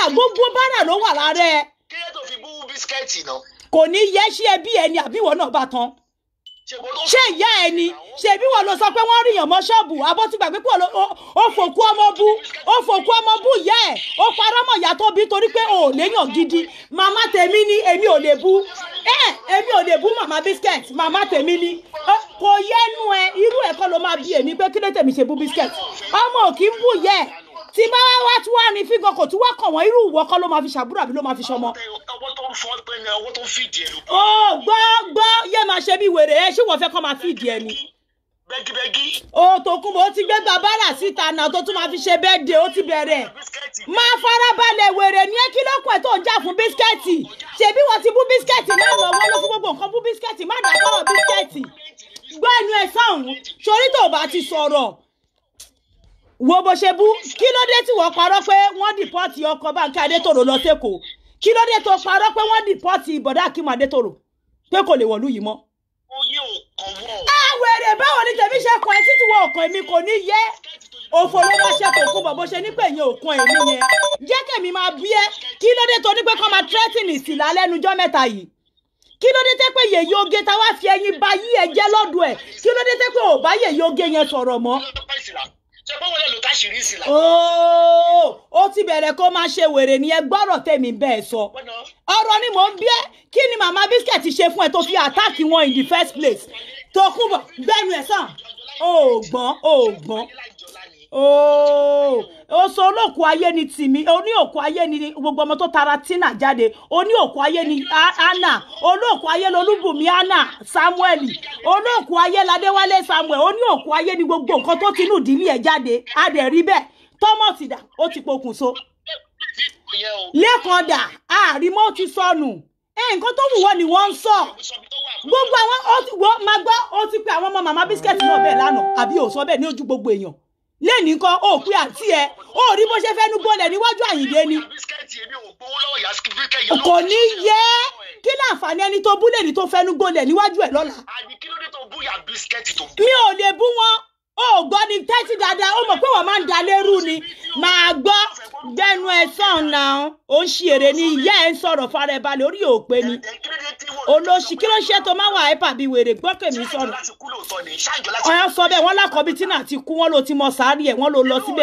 gbogbo bára ló wà lára ẹ kí ló tó fi bú bísíkẹ́ẹ̀tì náà. kò ní yẹ ṣé ẹbí ẹni àbíwọ náà bá tán ṣèbó tó ṣé ìyá ẹni ṣèbí wọn ló sọ pé wọn ríyàn mọ́ ṣọ́ọ̀bù abó ti gbàgbé pé ó- ó- ó fòkú ọmọ bú ó fòkú ọmọ bú ìyá ẹ ó parọ́ mọ́ ìyá tó bí torí pé ò léyàn gidi màmá tèmi ni èmi ò lè bú ẹ èmi ò lè bú màmá biscuit màmá tèmi ni Ó, kò yẹnu ẹ irú ẹ kọ́ ló máa bí èmi pé kí ló tèmi ṣe bú biscuit ọmọ ò kí ń bú yẹ tí bá wá wá tí wàá ní fígan kò tún wá kàn wọ́n irú ìwọ kọ́ ló máa fi ṣàbúrò àbí ló máa fi ṣọmọ ọwọ́ tó ń fọ́ pé ní ọwọ́ tó ń fìdí ẹ̀ ló ó gbọ́ gbọ́ yé máa ṣe bí wèrè ẹ ṣé wọ́n fẹ́ kọ́ máa fìdí ẹ ni bẹ́gíbẹ́gí ó tó kún bó ti gbé bàbára síta náà tó tún máa fi ṣe bẹ́ẹ̀dẹ̀ ó ti bẹ̀rẹ̀ bísíkẹ́ẹ̀tì máa farabalẹ̀ wèrè ní kí ló pẹ̀ tó ń jà fún bísíkẹ́ẹ̀tì ṣebí wọ́n ti bú bísíkẹ́ẹ̀tì náà lọ wọ́n ló fún gbogbo nǹkan bú bísíkẹ́ẹ̀tì má dá sọ̀rọ̀ bísíkẹ́ẹ̀tì gbọ́ ẹnu ẹ̀ sáhùn sórí tó bá ti sọ̀rọ̀ wo bó ṣe bú kí ló dé tí wọ́n parọ́ pé wọ́n dìpọ́tì ọkọ̀ báńkì adétòrò lọ sẹ́kọ̀ọ́ kí ló dé tó parọ́ pé wọ́n dìpọ́tì ìbọ̀dá akímọ̀ adétòrò pé kò lè wọ̀lú yìí mọ́ oyè ò kàn wọ́ àwẹ̀rẹ̀ báwo ni tèmi ṣe kọ ẹ títí wọ ọkàn èmi kò ní yẹ òfò ló máa ṣe kò kú bọ̀ bó ṣe ní pé ìyẹn òkun èmi yẹn jẹ́ kèmi máa bí ẹ kí ló dé tó ní pé kọ́ máa tírẹ́tìnì sí lálẹ́nujọ́ mẹ́ta yìí kí ló dé tẹ́ pé yèyí oge tá wá fi ẹyin ba yí ẹ jẹ́ lọ́dún ẹ̀ kí ló dé tẹ́ pé ò bá yèyí oge yẹn sọ̀rọ̀ mọ́ lọ́pàá ìsìlá ṣe pé wọ́n lè lò táṣìírí ìsìlá. ooo ó ti bẹ̀rẹ̀ kó máa ṣe wèrè ní ẹ gbọ́rọ̀ tèmi bẹ́ẹ̀ sọ Bọ́nà ọ̀rọ̀ ni mò ń bí ẹ́ kí ni màmá biscuit ṣe fún ẹ tó fi àtáàkì wọn in the first place tó kú bọ̀ gbẹ́nu ẹ̀ sàn ó gbọ́n ó gbọ́n láìjọlá ni. ooo ó sọ olóòkú ayé ni tìmí oní òkú ayé ni gbogbo ọmọ tó tara tina jáde oní òkú ayé ni A- anna olóòkú ayé lolúbùnmi anna samuel olóòkú ayé ladéwálé samuel oní òkú ayé ni gbogbo nǹkan tó tinú ìdílé ẹ̀ jáde a dẹ̀ rí bẹ́ẹ̀ thomas dà ó ti pokùnso Ìyẹn o. lẹ́kàn dà àrímọ́ ti sọnù ẹ nǹkan tó wù wọ́n ni wọ́n ń sọ Sọ̀bi tó wà. gbogbo àwọn ó ti wọ́n máa gbọ́ ó ti pe àwọn ọmọ màmá bísíkẹ́ẹ̀tì náà bẹ́ẹ̀ lánàá àbí ò sọ bẹ́ẹ̀ ní ojú gbogbo èèyàn lẹ́ẹ̀ni kan ó pé àǹtí ẹ ó rí bó ṣe fẹ́nu gbọ́lẹ̀ níwájú àyìndé ni Bísíkẹ́ẹ̀tì èmi ò gbowó lọ́wọ́ ìyá síkírítẹ̀ yẹn. kò ní yẹ kí láǹfààní ẹni tó búlẹ̀ ní tó fẹ́nu gbọ́lẹ̀ níwájú ẹ̀ lọ́la Àní kí ló dé tó búyà bísíkẹ́ẹ̀tì tó bú? mi ò lè bú wọn ó gbọ́ ni tẹ́tí dáadáa ó mọ̀ pé wọ́n máa ń da lérú ni máa gbọ́ gbẹnu ẹ sàn náà ó ń ṣe èrè ni ìyá ẹ ń sọ̀rọ̀ fara ẹ balẹ̀ orí òpè ni Ẹ kí ló dé tí wọ́n. olóṣì kí ló ṣe tó máa wà ẹ́pà bíi wèrè gbọ́kèmí Ṣáàjọ sọ̀rọ̀ láti kú lóòótọ́ ni. Ṣáàjọ láti ọ̀yọ́ sọ bẹ́ẹ̀ wọ́n lákọ̀ọ́bí tí náà ti kú wọ́n ló ti mọ sàárì ẹ̀ wọ́n ló lọ síbẹ̀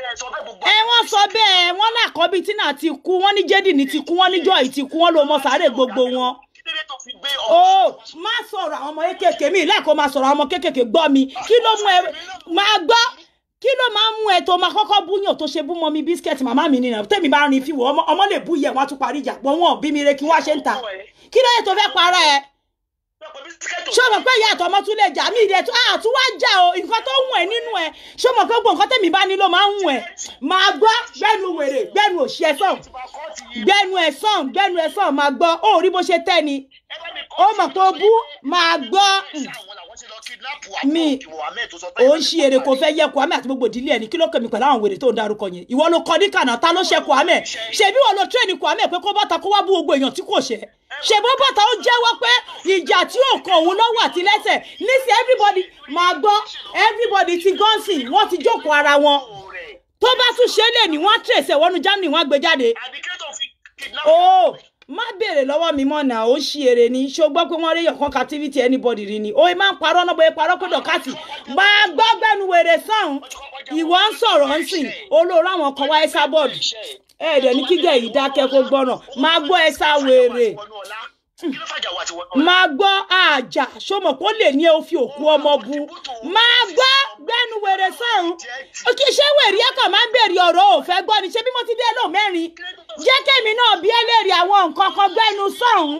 ẹ wọ́n sọ bẹ́ẹ̀ wọ́n lákọ̀ọ́bí tí náà ti kú wọ́n ní jẹ́dìní ti kú wọ́n ní jọ́ì ti kú wọ́n ló mọ sàárè gbogbo wọn. Kí ló dé tó fi gbé ó ọmọ? má sọ̀rọ̀ àwọn ọmọ kéékèèké mi lẹ́ẹ̀kọ́ máa sọ̀rọ̀ àwọn ọmọ kéékèèké gbọ́ mi kí ló mú ẹ máa gbọ́ kí ló máa ń mú ẹ tó máa kọ́kọ́ búyàn tó ṣe bú mọ́ mi bísíkẹ́ẹ̀tì màmá mi nìyẹn tèmi bá rin fíwọ́ ọmọ ọmọ lè bú yẹ wọ́n á tún parí ìjà pọ̀ wọ́n bí mi re kí wọ́n á ṣe ń ta kí ló yẹ tó fẹ́ para ẹ ṣé o mọ̀ pé ìyá àtọmọ tún lè jà mí ìdẹ tó àtún wá jà o nǹkan tó ń wù ẹ́ nínú ẹ ṣé o mọ̀ pé gbogbo nǹkan tẹ̀mí bá ní ló máa ń wù ẹ́ máa gbọ́ gbẹ́nu wèrè gbẹ́nu òṣì ẹ̀ sàn gbẹ́nu ẹ̀ sàn gbẹ́nu ẹ̀ sàn máa gbọ́ ó rí bó ṣe tẹ́ ni ó mọ̀ pé o bú máa gbọ́ mi ò ń ṣe èrè kò fẹ́ yẹ Kwame àti gbogbo ìdílé ẹ̀ ní kí ló kẹ́mi pẹ̀lú àwọn wèrè tó ń darúkọ yẹn ìwọ ló kọ ní kànáà ta ló ṣe Kwame ṣebí wọn ló tírẹ̀nì Kwame pé kó bọ́ta kó wá bú gbogbo èèyàn tí kò ṣe ṣèbó bọ́ta ó jẹ́wọ́ pé ìjà tí ò kàn òun lọ́wọ́ àti lẹ́sẹ̀ nísìnyí everybody máa gbọ́ everybody ti gọ́ǹsì wọ́n ti jókòó ara wọn tó bá tún ṣe é lè ní wọ́n á tẹ̀sẹ̀ wọnú Germany wọ́n á gbé jáde ó má béèrè lọ́wọ́ mi mọ́ náà ó ṣí èrè ni ṣó gbọ́ pé wọ́n rí yọ̀kan captivity anybody rí ni ó máa ń parọ́ náà bóyá parọ́ pé dọ̀kásì máa gbọ́ gbẹ́nu wèrè sàn ìwọ ń sọ̀rọ̀ ń sìn olóòrò àwọn kan wá ẹ́sà bọ́ọ̀dù ẹ̀ẹ́dẹ̀ ní kígẹ̀ yìí dákẹ́ kó gbọ́nà máa gbọ́ ẹ́sà wèrè máa gbọ́ àjà ṣọmọ kó lè ní ẹ ó fi òkú ọmọ bu máa gbọ́ gbẹ́nu wèrè sọ̀rùn kí ṣé wèrè ẹ̀kọ́ máa ń bèrè ọ̀rọ̀ òfẹ́ gbọ́ ni ṣé bí mo ti dé lò mẹ́rin jẹ́ kẹ́mi náà bí ẹlẹ́rìí àwọn nǹkan kan gbẹ́nu sọ̀rùn.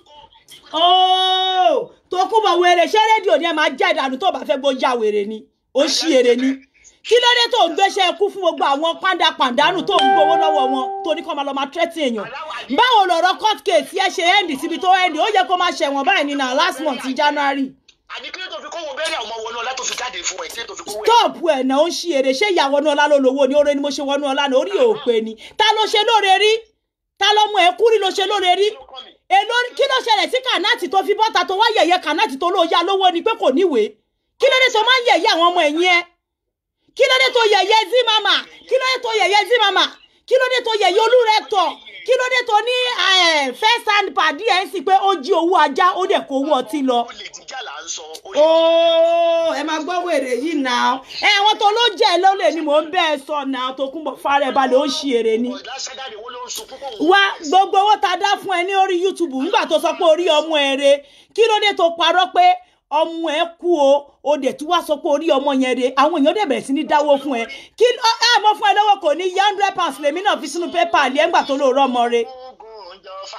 ooo tó kú bọ̀ wèrè ṣé rédíò ni ẹ máa jẹ́ ìdànù tó bá fẹ́ gbó ya wèrè ni ó ṣí èrè ni kí ló dé tó ń gbéṣẹ́ ikú fún gbogbo àwọn pàǹdà pàǹdánù tó ń gbowó lọ́wọ́ wọn tó ní kó máa lọ máa tẹ́tí èèyàn báwo lọ̀rọ̀ court case yẹn ṣe end síbi tó end ó yẹ kó máa ṣẹ̀wọ̀n báyìí ní na last month January àní kí ló tó fi kówó bẹ́ẹ̀rẹ̀ ọmọ wọnú ọlá tó fi jáde fún ẹ kí ló tó fi kówó ẹ̀. stop ẹ̀ náà ó ń ṣí èrè ṣé ìyá wọnú ọlá ló lówó ni oore ni mo ṣe wọnú ọlá ní orí òpè ni ta ló ṣe lóore rí ta ló mú ẹ kúrí ló ṣe lóore rí èló kí ló ṣẹlẹ̀ sí kànáàtì tó fi bọ́ta tó wá yẹ̀yẹ́ kànáàtì tó lóò yá lówó ni pé kò níwèé kí ló dé tó máa ń yẹ̀yẹ́ àwọn ọmọ ẹ̀yìn ẹ kí ló dé tó yẹ̀yẹ́ zí mama kí ló dé tó yẹ̀yẹ́ zí mama kí ló dé tó yẹ yolú rẹ tọ̀ kí ló dé tó ní eh, first hand pàdé ẹ̀ ń sì pé ó jí owó ajá ó dẹ̀ kó owó ọtí lọ olè jíjà là ń sọ olè ooo ẹ máa gbọ́ wèrè yìí náà ẹ àwọn tó ló jẹ́ lólè ni mò ń bẹ́ẹ̀ sọ náà tó kún bọ̀ fara ẹ̀ balẹ̀ ó ń ṣe èrè ni. ọ̀dà sádàdé wọn ló ń sunkún kó wá gbogbo owó tá a dá fún ẹ ní orí youtube nígbà tó sọ pé orí ọmọ ẹ re kí ló dé tó parọ́ pé ọmọ ẹ kú o o dẹ̀ tí wàá sọ pé orí ọmọ yẹn re àwọn èèyàn dẹ̀ bẹ̀rẹ̀ sí ní dáwó fún ẹ kí ẹ ẹ mọ fún ẹ lọ́wọ́ kò ní yá hundred pounds lèmi náà fi sínú pépà àlẹ́ ẹ̀ ńgbà tó lóòrọ̀ ọmọ re. oògùn ìjọba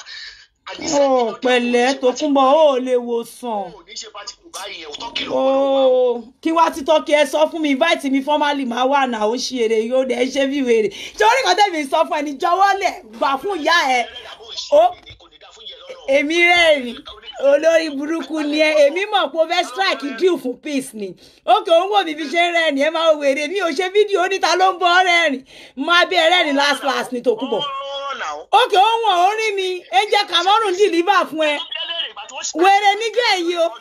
ó pẹ̀lẹ́ tó kún bọ̀ ó lè wò sàn. ò ní ṣe pati kù báyìí ẹ̀ òótọ́ kìlọ̀ gbọ́dọ̀ wà. ooo kí wá títọ́ kí ẹ sọ fún mi invite mi formally máa wà náà ó ṣe èrè yóò dẹ̀ ṣe bí wèrè torí kan tẹ̀mí sọ fún ẹni jọ̀wọ́ lẹ̀ gbà fún ìyá ẹ ẹlẹ́dàá bó ń ó ṣe kò ní dá fún yẹn lọ́nà. èmi rẹ́rìn olórí burúkú ni ẹ èmi mọ̀ pé ó fẹ́ strike deal fún peace ni ókè òun wò mí fi ṣe ń rẹ́rìn ẹ máa wèrè mi ò ṣe fídíò oníta ló ń bọ́ rẹ́rìn máa bí ẹ rẹ́rìn last last ní tòkúbọ̀ Ọ̀rọ̀ náà. ókè òun wọ̀ ó rí mi ẹ jẹ́ Cameroon deliver fún ẹ Ẹlẹ́rìí ìgbà tó ṣe- wèrè nígbà èyí o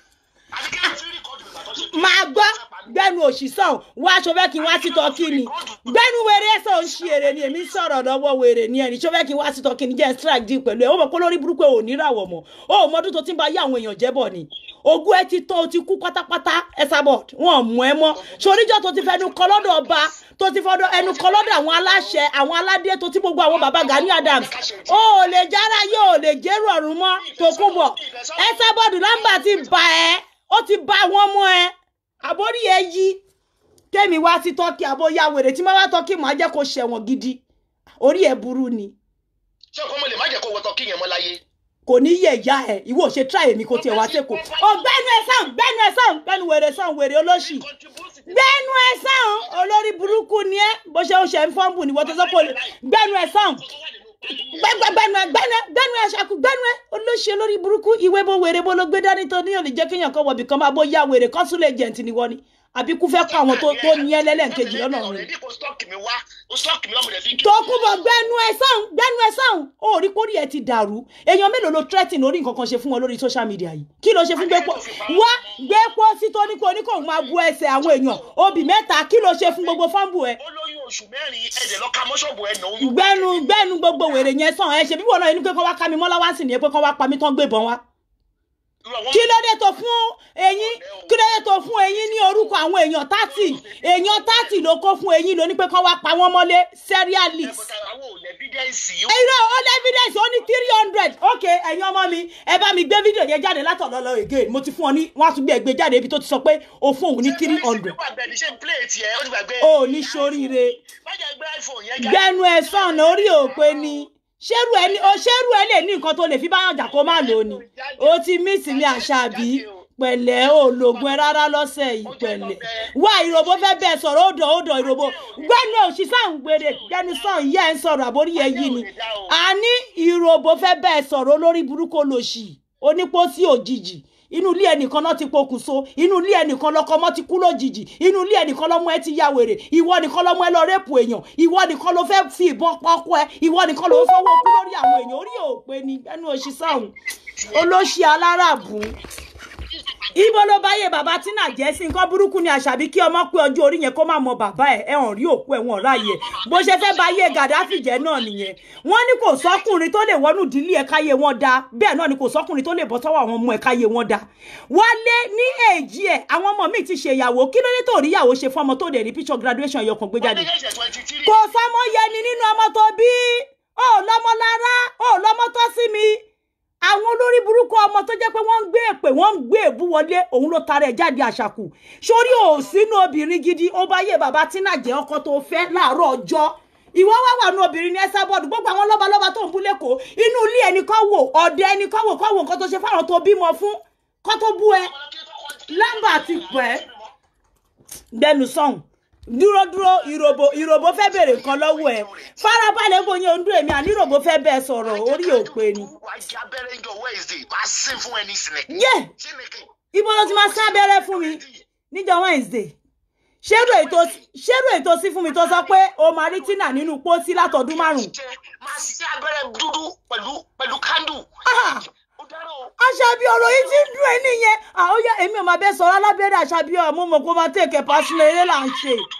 Àbí kí ló fi rìkọ́dù ìgbà tó ṣe- máa gbọ́ gbẹ́nu òṣìṣàn wá aṣọ fẹ́ kí n wá sí tọ́kì ni gbẹ́nu wèrè ẹ̀sán ò ń ṣe èrè ni èmi ń sọ̀rọ̀ lọ́wọ́ wèrè ni ẹni ṣó fẹ́ kí n wá sí tọ́kì ni jẹ́ strike deal pẹ̀lú ẹ̀ ó mọ̀ pé lórí burúkú ẹ̀ ò ní ràwọ̀ mọ́ ó mọ ọdún tó ti ń bá yé àwọn èèyàn jẹ́ bọ̀ ni ogún ẹ ti tán o ti kú pátápátá Esabod wọn ò mú ẹ mọ́ soríjọ́ tó ti fẹnu kọ lọ́dọ̀ ọba tó ti fọdọ̀ ẹnu kọ lọ́dọ̀ àwọn aláṣẹ àwọn aládé tó ti gbogbo àwọn baba Gani Adams ó ò lè jára yóò lè jẹ́rù ọ̀run mọ́ tó kú bọ̀ Esabod nọ́mbà ti bà ẹ́ ó ti bá wọn mọ́ ẹ àbórí ẹ yí kémi wá sí tọ́kì àbóyá wèrè tí má wá tọ́kì máa jẹ́ kó ṣẹ̀wọ̀n gidi orí ẹ burú ni Ṣé ọkọ ọmọ lè má jẹ́ kó wọ tọ́kì yẹn mọ́ láyé? kò ní yẹ ìyá ẹ ìwọ ṣe tíráì èmi kò tiẹ̀ wá sẹ́kọ̀ọ́ ọgbẹ́nu ẹ sàn gbẹ́nu ẹ sàn gbẹ́nu wèrè sàn wèrè olóṣì gbẹ́nu ẹ sàn olórí burúkú ni ẹ bó ṣe ń ṣe ń fọ́nbù ni wọ́n ti sọ pé olè- gbẹ́nu ẹ sàn gbẹ́gbẹ́gbẹ́nu ẹ gbẹ́nu ẹ gbẹ́nu ẹ ṣàkú gbẹ́nu ẹ olóṣì olórí burúkú ìwé bó wèrè bó ló gbé dání tó ní òní jẹ́ kéèyàn kan wọ̀bì kan máa bó yá wèrè consul agent ni wọ́n ni àbí kú fẹ́ kọ́ àwọn tó tó ní ẹ lẹ́lẹ́ǹkejì lọ́nà rẹ̀ Ọ̀rẹ́dì kò stọ́ọ̀kì mi wá, ó stọ́ọ̀kì mi lọ́mọdé fi kí. tọkùnbọ̀ gbẹnu ẹ sáhùn gbẹnu ẹ sáhùn ó rí kórìí ẹ ti dàrú èèyàn mélòó ló threatening orí nǹkan kan ṣe fún wọn lórí social media yìí kí ló ṣe fún gbẹ́pọ̀ wá gbẹ́pọ̀ sí tó ní kó ní kó máa bu ẹsẹ̀ àwọn èèyàn obì mẹ́ta kí ló ṣe fún gbogbo fọ́ǹbù ẹ Ó lóyún oṣù mẹ́rin ẹ̀jẹ̀ lọ ka mọ́ṣọ́ọ̀bù ẹ̀ nà oyún. gbẹnu gbẹnu gbogbo wèrè yẹn sàn ẹ ṣe bí wọn náà inú pé kọ́ wá ká mi mọ́lá wá sí ni pé kọ́ wá pa mí tán gbébọn wá Irú àwọn- kí ló dé tó fún eyín kí ló dé tó fún eyín ní orúkọ àwọn èèyàn tátì èèyàn tátì ló kó fún eyín ló ní pé kọ́ wá pa wọ́n mọ́lé serialist Ẹ̀bùtà àwọn ò lẹ́bídẹ́ǹsì. irọ́ ó lé evidence ó ní three hundred ok ẹ̀yin ọmọ mi ẹ bá mi gbé fídíò yẹn jáde látọ̀dọ̀ lọ again mo ti fún ọ ní wọ́n á tún gbé ẹgbẹ́ jáde ibi tó ti sọ pé o fún òun ní three hundred Ṣé gbàgbé ni ṣé ń pléètì ẹ̀ ó ti gbàgbé. o ò ní soríire Má jẹ́ gbé iPhone yẹn jáde. gbẹnu ẹ sàn orí òpè ni ṣérù ẹ ní o ṣérù ẹ lè ní nǹkan tó lè fi báyọ̀ jà kó má lò ó ni o ti mísì ní àṣàbí pẹ̀lẹ́ o lògùn ẹ rárá lọ́sẹ̀ yìí pẹ̀lẹ́ wá ìròbó fẹ́ bẹ́ẹ̀ sọ̀rọ̀ ó dọ̀ ó dọ̀ ìròbó gbẹ́nu òṣì sàn gbére gbẹ́nu sàn ìyá ẹ̀ ń sọ̀rọ̀ àbórí ẹ̀ yìí ni àní ìròbó fẹ́ bẹ́ẹ̀ sọ̀rọ̀ olórí burúkú olòṣì onípòsí òjijì inú ilé ẹnìkan náà ti pokùnso inú ilé ẹnìkan lọkọ ọmọ ti kú lójijì inú ilé ẹnìkan lọmọ ẹ ti ya wèrè ìwọ nìkan lọmọ ẹ lọ rẹ́pù èèyàn ìwọ nìkan ló fẹ́ fi ìbọn pọ́kọ́ ẹ ìwọ nìkan ló ń fọwọ́ kú lórí àwọn èèyàn orí òpè ni ẹnu òṣì sáhùn olóṣì aláràbù ibo ló bá yẹ bàbá tínà jẹ́ sí nǹkan burúkú ni àṣàbí kí ọmọ pé ọjọ́ orí yẹn kó má mọ bàbá ẹ̀ ẹ̀ hàn rí òkú ẹ̀ wọ́n ráàyè bó ṣe fẹ́ bá yé gàdáfì jẹ́ náà nìyẹn wọ́n ní kò sọ́kùnrin tó lè wọnú ìdílé ẹ̀ káyé wọn dá bẹ́ẹ̀ náà ni kò sọ́kùnrin tó lè bọ́ sọ́wọ́ àwọn ọmọ ẹ̀ káyé wọn dá wálé ní èjì ẹ̀ àwọn ọmọ míì ti ṣe ìyàwó kí ló dé tó rí ìyàwó ṣe fún ọmọ tó dẹ̀ rí picture graduation ẹ̀yọkàn gbé jáde kò sọmọ yẹni nínú ọmọ tó bí ó lọmọ lára ó lọmọ tó sí mi àwọn olórí burúkú ọmọ tó jẹ́ pé wọ́n ń gbé èpè wọ́n ń gbé èbú wọlé òun ló tara ẹ̀ jáde àṣàkù sórí òsínú obìnrin gidi ó bá yé bàbá tínà jẹ́ ọkọ tó fẹ́ láàárọ̀ ọjọ́ ìwọ wá wà nù obìnrin ní Esabod gbogbo àwọn lọ́balọ́ba tó ń bú lẹ́kọ̀ọ́ inú ilé ẹni kọ́ wò ọ̀dẹ ẹni kọ́ wò kọ́ wò nǹkan tó ṣe fáwọn tó bímọ fún kọ́ tó bú ẹ lámbà ti pẹ́ gbẹnu sọ̀hún dúró dúró ìròbó ìròbó fẹ́ bèrè nǹkan lọ́wọ́ ẹ farabalẹ̀ bóyá ohun dúró èmi àní ìròbó fẹ́ bẹ́ẹ̀ sọ̀rọ̀ orí òpè ni. wàá jẹ abẹ́rẹ́ ìjọ Wednesday bá sín fún ẹni sinmi. yé ṣé ni kí. ibo ló ti máa sá abẹ́rẹ́ fún mi níjọ́ Wednesday ṣérò ètò ṣérò ètò sí fún mi tó sọ pé o máa rí tínà nínú pósí látọdún márùn. jẹ máa ṣe abẹ́rẹ́ dúdú pẹ̀lú pẹ̀lú kándù. Ah! ó dára o. àṣàbí ọ̀rọ̀ yìí ti ń dùn ẹ́ nìyẹn àóyá èmi ò máa bẹ́ sọ̀rọ̀ alábẹ́rẹ́ àṣàbí ọ̀rọ̀ mo mọ̀ kó máa tẹ̀kẹ̀ pàṣẹ eré là ń ṣe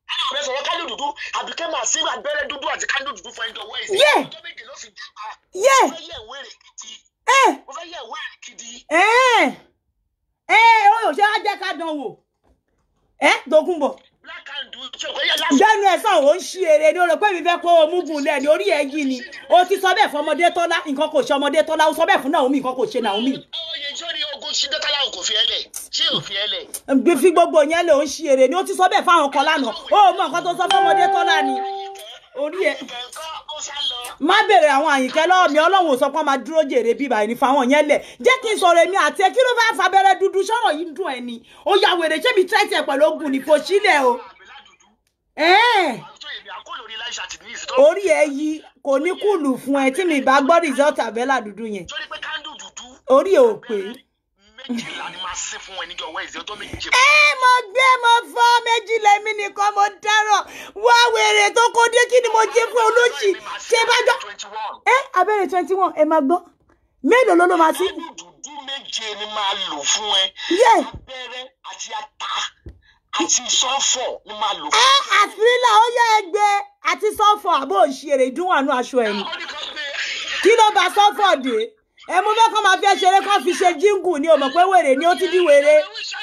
àwọn ọ̀rẹ́ sọ̀rọ̀ kánú dúdú àbíkẹ́ máa sí abẹ́rẹ́ dúdú àti kánú dúdú fún ẹjọ́ wẹ́ẹ̀ sí. Yeah. ọjọ́ méje ló fi dùn. yé mo fẹ́ yẹ̀ wéèrè gidi. ẹ mo fẹ́ yẹ̀ wéèrè gidi. ẹ ẹ ó yóò ṣe á jẹ́ ká dán wò ẹ Tókunbọ̀ black and blue tí o kò yẹ lásán. jẹ́nu ẹ̀ sàn ó ń ṣí eré ni ó rò pé mi fẹ́ kó o mú gùn lẹ̀ ní orí ẹ̀ yìí ni o ti sọ bẹ́ẹ̀ fún ọmọdé tọ́lá nǹkan kò ṣe ọmọdé tọ́lá o sọ bẹ́ẹ̀ fún Naomi nǹkan kò ṣe Naomi oye sórí ogun ṣídẹ́tàlá kò fi ẹ lẹ̀ ṣé ò fi ẹ lẹ̀. gbé fi gbogbo yẹn lè ó ń ṣí eré ni o ti sọ bẹ́ẹ̀ fáwọn kan lánàá ó mọ nǹkan tó sọ fún ọmọdé tọ́lá ni orí ẹ̀ kẹ̀kọ́ ó sá lọ. má bèrè àwọn àyìnkẹ́ lọ́wọ́ mi ọlọ́run ò sọ pé wọ́n máa dúró jèrè bíbá ẹni fáwọn yẹn lẹ̀ jẹ́ kí n sọ̀rọ̀ èmi àti ẹ kí ló fẹ́ fa abẹ́rẹ́ dúdú sọ̀rọ̀ yìí ń dùn ẹ ni ó ya wèrè ṣé mi tẹ́tí ẹ pẹ̀lú ogun ní kò sílẹ̀ o àbílá dúdú. ẹ̀ẹ́n tó èmi àkólò orí láìsà tì ní ìsìn tó. orí ẹ yí kò ní kùlù fún ẹ tí mi bá gbọ́ result abẹ́là dúdú yẹn sórí pé kándù dúdú. orí ẹ ò pé. méjìlá ni máa ṣe fún ẹ níjọ wẹ́ẹ̀sì ọjọ́ méje. ẹ mo gbé mo fọ́ méjì lẹ́mí nìkan mo dáràn wá wèrè tó kó dé kí ni mo jẹ fún olóṣì ṣé bá jọ. twenty one. ẹ abẹ́rẹ́ twenty one ẹ máa gbọ́ mélòó ló ló máa sí. kándù dúdú méje ni máa lò fún ẹ. yé abẹ́rẹ́ àti ata àti sọ́fọ̀ ni máa lò ẹ fún ẹ. àfírílà ó yẹ ẹgbẹ́ àti sọ́fọ̀ àbò òṣèré ìdúnwànú aṣọ ẹ̀ ni àwọn nìkan gbé. kí ló bá sọ́fọ̀ dé ẹ mo fẹ́ kọ́ máa fi ẹ ṣeré kọ́ fi ṣe jíǹgù ni o mọ̀ pé wèrè ni ó ti di wèrè.